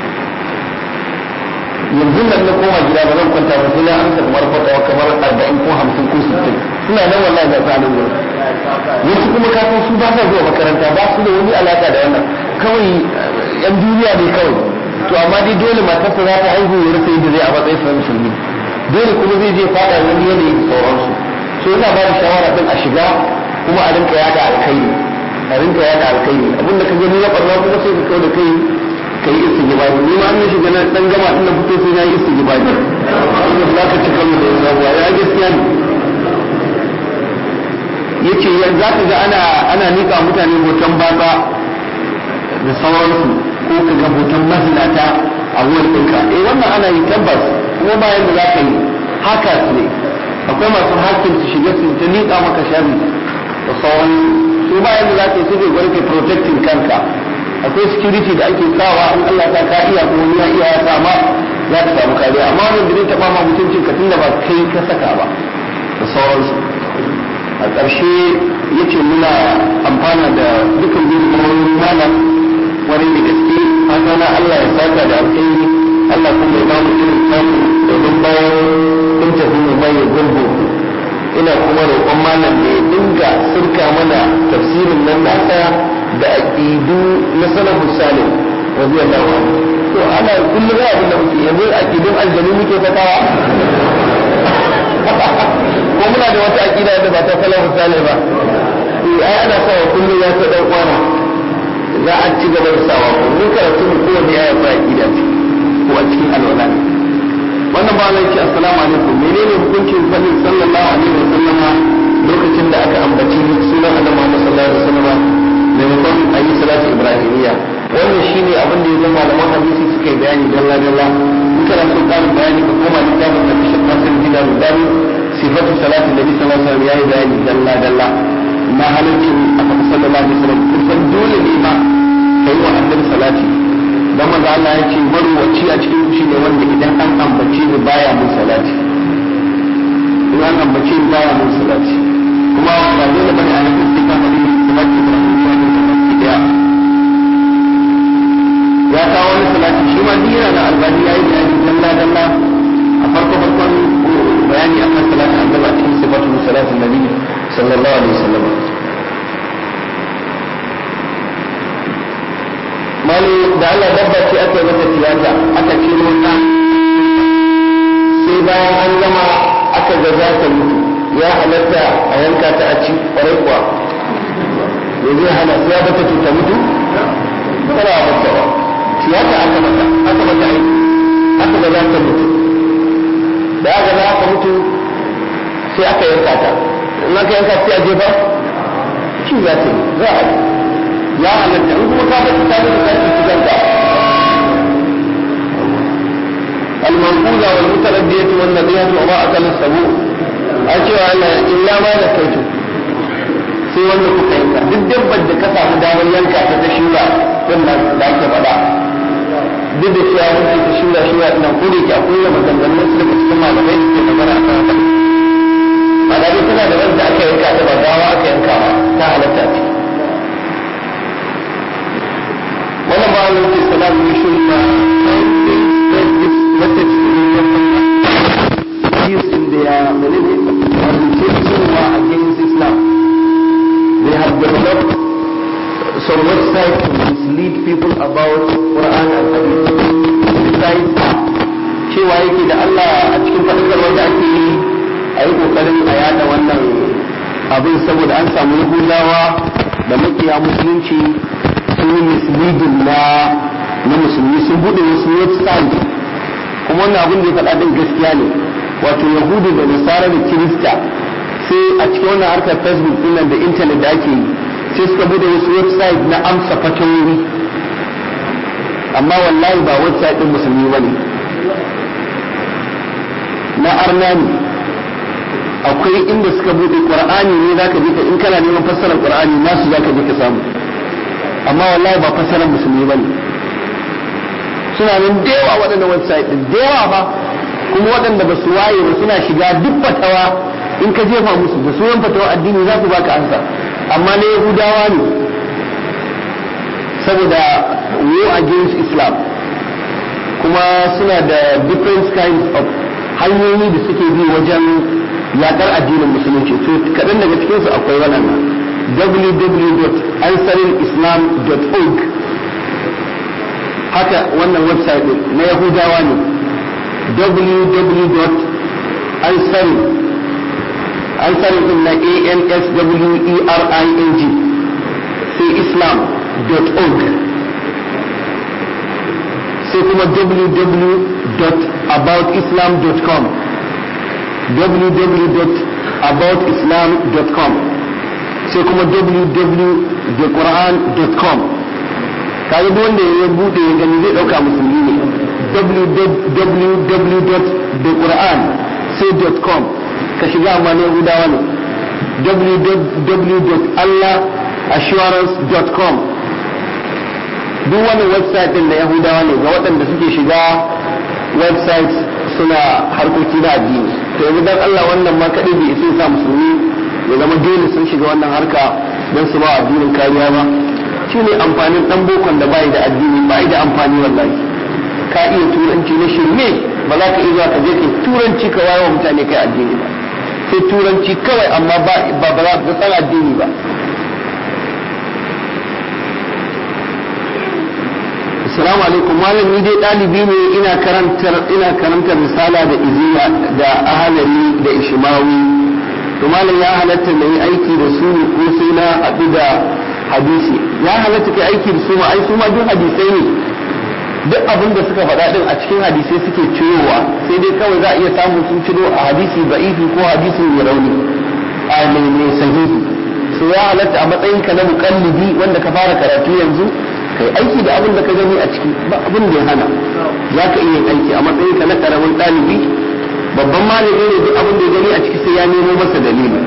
A: yanzu nan na koma gida ba zan kwanta ba sai na amsa kamar fatawa kamar arba'in ko hamsin ko sittin suna nan wallahi da ta nan wurin wasu kuma kafin su ba sa zuwa makaranta ba su da wani alaka da wannan kawai yan duniya ne kawai to amma dai dole matarsa za ta haihu ya rasa yadda zai a matsayin sa musulmi dole kuma zai je fada wani yanayi da sauransu so ina ba da shawara din a shiga kuma a rinka yada alkhairi a rinka yada alkhairi abinda ka gani na barna kuma sai ka kawo da kai ka yi istighfari ni ma an yi shiga na dan gama din na fito sai na yi istighfari kuma za ka ci kalo da yawa ya gaskiya ne yace yanzu za ka ga ana ana nika mutane hoton batsa da sauransu ko ka ga hoton mazinata a wurin ɗinka eh wannan ana yi tabbas kuma bayan da za ka yi haka ne akwai masu hakin su shiga su ta nika maka shari da sauransu su bayan da za ka yi sai kai gwarke protecting kanka akwai security da ake sawa in Allah ta ka iya ko wani ya iya ya sama za ka samu kariya amma wannan da zai taɓa ma mutuncin ka tunda ba kai ka saka ba da sauransu a ƙarshe ya ce muna amfana da dukkan gudunmawar malam wani da gaske fata na Allah ya saka da alkhairi Allah kuma ya bamu irin samu domin bayan kun tafi mu mai gurbu ina kuma roƙon malam da ya dinga sirka mana tafsirin nan nasa da aqidu na salafu salim radiyallahu anhu to ana kullum ga abin da muke yanzu aqidun aljanu muke sakawa ko muna da wata aqida da ba ta salafu salim ba eh ai ana sawa kullum ya ta dan kwana za a ci gaba da sawa ko mun karatu mu ko ne ya fa aqida ce ko a cikin alwala ne wannan ba Allah ya ce assalamu alaikum menene hukuncin fadin sallallahu alaihi wa sallama lokacin da aka ambaci sunan annabi Muhammad sallallahu alaihi wa sallama maimakon a yi salatu ibrahimiyya wannan shine abin da ya zama malaman hadisi suka yi bayani dalla dalla in kana son ƙarin bayani ka koma littafin da bishop nasir dinar rudani sifatu salatin nabi sallallahu alaihi wasallam yayi bayani dalla dalla na halaccin a faɗi sallallahu alaihi wasallam kusan dole ne ma kai wa annabi salati dan manzo Allah ya ce marwaci a cikin ku shine wanda idan an ambace ni baya mun salati in an ambace ni baya mun salati kuma ba dole bane a nufin sai ka faɗi salati ibrahimiyya ne ta baki daya ya kawo wani salati shi ma duk yana da albani yayi bayani dalla dalla a farko farkon bayani akan salatin annabi a cikin sifatu salatin nabi sallallahu alaihi wasallam mali da Allah dabba ce aka yi mata tiyata aka ciro ta sai bayan an gama aka ga za ta mutu ya halatta a yanka ta a ci kwarai kuwa ya zai hana sai ya bata ta mutu ba za a bata ba tiyata aka mata aka mata aiki aka ga za ta mutu da aka za aka mutu sai aka yanka ta in aka yanka sai a jefa ci za ta yi za a ya halatta in kuma ka bata ta mutu ta ci kanka المنقوذة والمتردية والنبيهة وما أكل السبوع أشوى أن إلا ما ذكيته sai wanda kuka yanka duk dabbar da ka samu damar yanka ta ta shura wannan da ake faɗa duk da cewa wanda ta shura shura ina ko da ke akwai da maganganun su daga cikin malamai da ke magana a kan haka ba da dai tana da wanda aka yanka ta ba gawa aka yanka ba ta halatta ce wannan ba wani ke salam ne shi ma message used in their orientation against Islam they have developed some websites to mislead people about Quran and Hadith. Besides, cewa yake da Allah a cikin faɗakarwar da ake yi a yi ƙoƙarin a yada wannan abin saboda an samu Yahudawa da makiya musulunci sun yi misleading na na musulmi sun buɗe wasu website kuma wannan abin da ya faɗa ɗin gaskiya ne wato Yahudu da Nasara da Kirista sai a cikin wannan harkar facebook din nan da intanet da ake yi sai suka bude wasu website na amsa fatawoyi amma wallahi ba website din musulmi ba ne na arna ne akwai inda suka bude qur'ani ne zaka je ka in kana neman fassarar qur'ani nasu zaka je ka samu amma wallahi ba fassarar musulmi ba ne suna nan da yawa waɗannan website din da yawa ba kuma waɗanda ba su waye ba suna shiga duk fatawa
B: in ka jefa musu da sunan fatawa addini za su baka ansa amma na yahudawa ne saboda war against islam kuma suna da different kinds of hanyoyi da suke bi wajen yakar addinin musulunci to kaɗan daga cikinsu akwai wannan www.answeringislam.org haka wannan website din na yahudawa ne www.answerin answerin din na a-n-s-w-e-r-i-n-g sai islam.org sai kuma www.aboutislam.com www.aboutislam.com sai kuma www.thequran.com kaga duk wanda ya bude ya gani zai dauka musulmi ne www.thequran sai .com ka shiga amma na yahudawa ne www.allahassurance.com duk wani website din na yahudawa ne ga waɗanda suke shiga website suna harkoki na addini to yanzu dan Allah wannan ma kaɗai bai isa sa musulmi ya zama dole sun shiga wannan harka don su ba addinin kariya ba shi ne amfanin ɗan bokon da bai da addini bai da amfani wallahi ka iya turanci na shirme ba za ka iya zuwa ka je kai turanci ka wayo mutane kai addini ba sai turanci kawai amma ba ba za ka san addini ba Assalamu alaikum malam ni dai ɗalibi ne ina karantar ina karantar risala da iziya da ahalari da ishmawi to malam ya halatta na yi aiki da su ko sai na haɗu da hadisi ya halatta kai aiki da su ma ai su ma duk hadisai ne duk abin da suka faɗa din a cikin hadisai suke cirowa sai dai kawai za a iya samun sun ciro a hadisi ba'ifi ko hadisin mai rauni a mai mai sahihi so ya halatta a matsayinka na mukallidi wanda ka fara karatu yanzu kai aiki da abin da ka gani a ciki ba abin da ya hana za ka iya aiki a matsayin ka na karamin ɗalibi babban malami ne duk abin da ya gani a ciki sai ya nemo masa dalili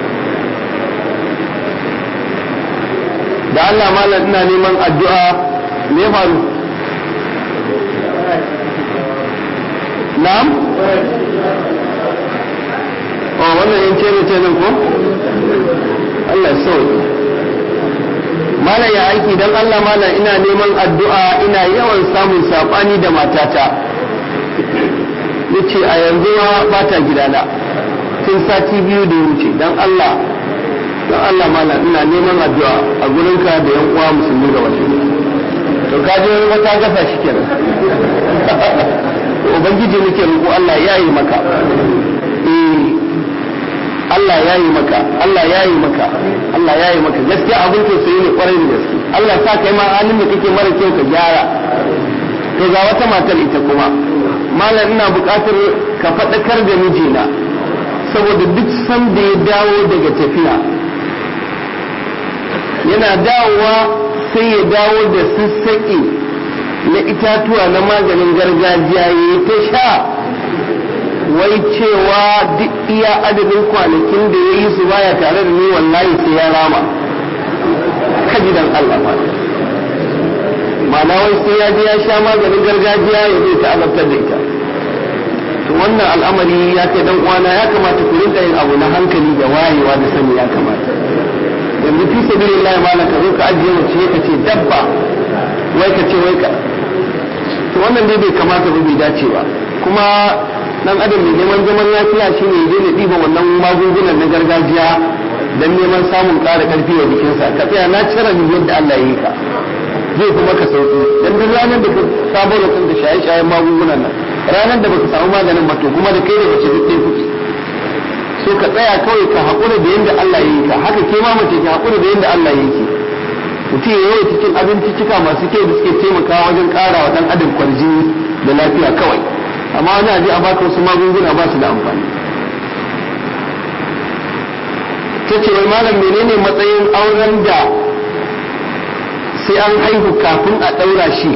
B: da Allah malam ina neman addu'a me ya faru na'am oh wannan yan ce ne ce nan ko Allah ya sauke mana ya aiki don Allah mana ina neman addu'a ina yawan samun saɓani da matata yace a yanzu ma ba ta gidana tun sati biyu da wuce don Allah don Allah mana ina neman addu'a a gurinka da yan uwa musulmi ga wasu to ka je wata gasa shi kenan ubangiji nake roƙo Allah ya yi maka eh Allah ya yi maka Allah ya yi maka Allah ya yi maka gaskiya abin ke sayi ne kwarai da gaske Allah sa kai ma halin da kake mara kyau ka gyara to ga wata matar ita kuma malam ina buƙatar ka faɗakar da mijina saboda duk san da ya dawo daga tafiya yana dawowa sai ya dawo da sassaƙi na itatuwa na maganin gargajiya ya yi ta sha wai cewa duk iya adadin kwanakin da ya yi su baya tare da ni wallahi sai ya rama kaji dan Allah ba ma'ana wai sai ya je ya sha maganin gargajiya ya zai ta azabtar da ita to wannan al'amari ya kai dan uwana ya kamata ku rinka yin abu na hankali da wayewa da sani ya kamata yanzu fi sabilillahi malam ka zo ka ajiye mace ka ce dabba wai ka ce wai ka to wannan dai bai kamata ba bai dace ba kuma dan adam mai neman zaman lafiya shine ya daina ɗiba wannan magungunan na gargajiya dan neman samun ƙara ƙarfi wa jikinsa ka tsaya na cire ni yadda Allah ya yi ka zai kuma ka sauki dan duk ranar da ka sabo da kanka shaye-shayen magungunan nan ranar da baka samu maganin ba to kuma da kai da mace duk ɗaya kuke so ka tsaya kawai ka haƙura da yadda Allah ya yi ka haka ke ma mace ki haƙura da yadda Allah ya yi ki mutum ya yawa cikin abinciccika masu kyau da suke taimakawa wajen ƙara wa ɗan adam kwarjini da lafiya kawai amma wani aje a baka wasu magunguna ba su da amfani ta ce wai malam menene matsayin auren da sai an haihu kafin a ɗaura shi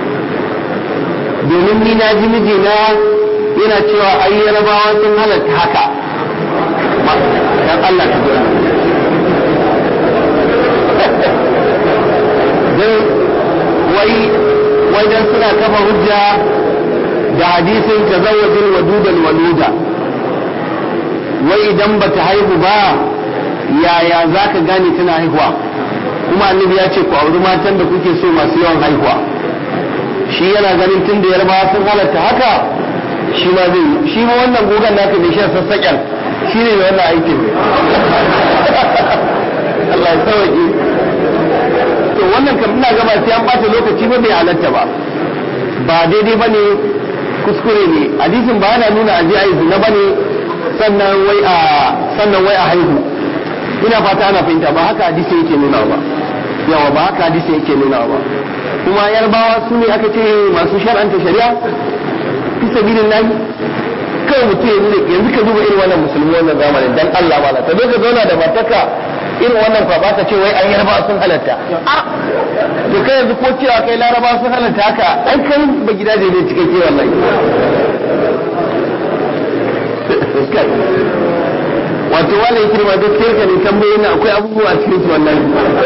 B: domin ni na ji mijina yana cewa ai yarabawa sun halatta haka dan Allah ka jira dan wai wai dan suna kafa hujja da hadisin tazawwajin wadudan waluda
A: wai idan ba ta haihu ba yaya za ka gane tana haihuwa kuma annabi ya ce ku auri matan da kuke so masu yawan haihuwa shi yana ganin tun da yarba sun halatta haka shi ma zai yi shi ma wannan gogon naka mai shan sassaƙen shi ne da wannan aikin Allah ya sauke to wannan kam ina gaba sai an bata lokaci ba bai halatta ba ba daidai ba ne kuskure ne hadisin ba yana nuna aje a yi zina ba ne sannan wai a sannan wai a haihu ina fata ana fahimta ba haka hadisi yake nuna ba yawa ba haka hadisi yake nuna ba kuma yarbawa su ne aka ce masu shar'anta shari'a fi sabilin lahi kawai mutum yanzu yanzu ka duba irin wannan musulmi wannan zamanin dan Allah mala ka zo ka zauna da mataka irin wannan fa baka ce wai an yarba sun halatta to kai yanzu ko cewa kai laraba sun halatta haka an kai ba gida da ne cikakke wallahi wato wala yake ma gaskiyar ka ne tambayoyin akwai abubuwa a cikin su wallahi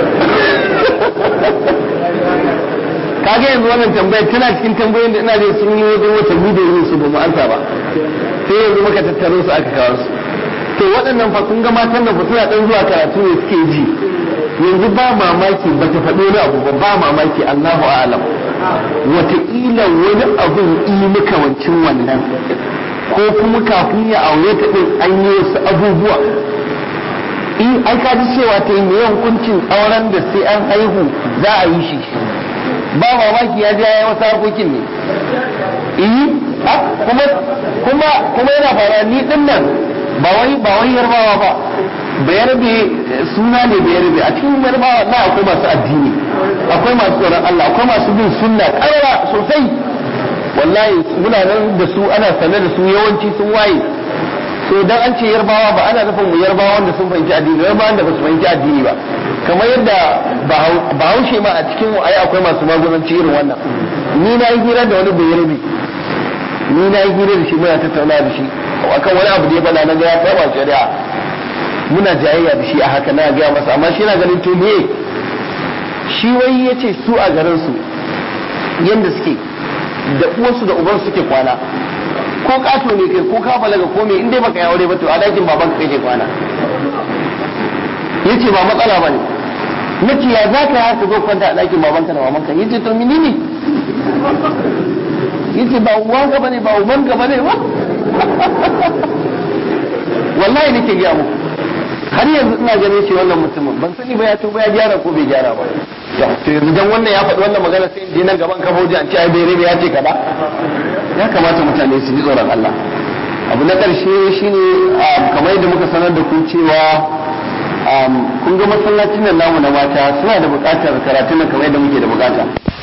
A: kaga yanzu wannan tambayar tana cikin tambayoyin da ina da sun yi wajen wata da yin su ba mu ansa ba sai yanzu muka tattaro su aka kawo su to waɗannan fa kun ga matan da suna dan zuwa karatu ne suke ji yanzu ba mamaki ba ta faɗo wani abu ba ba mamaki Allahu a'lam wataƙila wani abun yi makamancin wannan ko kuma kafin ya aure ta din an yi wasu abubuwa in ai ka ji cewa ta yi mai hukuncin auren da sai an haihu za a yi shi ba mamaki ya je ya wasu harkokin ne iyi kuma kuma kuma yana fara ni din nan ba wai ba wai yarbawa ba bayarbe suna ne bayarbe a cikin yarbawa na akwai masu addini akwai masu tsoron Allah akwai masu bin sunna karara sosai wallahi muna nan da su ana sanar da su yawanci sun waye so dan an ce yarbawa ba ana nufin mu yarbawa wanda sun fahimci addini yarbawa da ba su fahimci addini ba kamar yadda bahaushe ma a cikin mu ai akwai masu magudanci irin wannan ni na yi hira da wani bayarbe ni na yi hira da shi muna tattauna da shi akan wani abu da ya bala na ga ya saba shari'a muna jayayya da shi a haka na gaya masa amma shi na ganin to me shi wai ya ce su a garin su yanda suke da uwarsu da uban suke kwana ko kato ne kai ko ka balaga ko me in dai baka yi aure ba to a dakin baban ka kake kwana yace ba matsala bane nace ya za ka haka zo kwanta a dakin babanka da mamanka yace to menene yace ba uwan ka bane ba uban ka bane ba wallahi nake gaya muku har yanzu ina ganin shi wannan mutumin ban sani ba ya tuba ya gyara ko bai gyara ba to yanzu dan wannan ya faɗi wannan magana sai in nan gaban kafa an ce ai bai rabe ya ce kaza ya kamata mutane su ji tsoron Allah abu na ƙarshe shine kamar yadda muka sanar da ku cewa kun ga masallacin nan namu na mata suna da buƙatar karatun nan kamar yadda muke da buƙata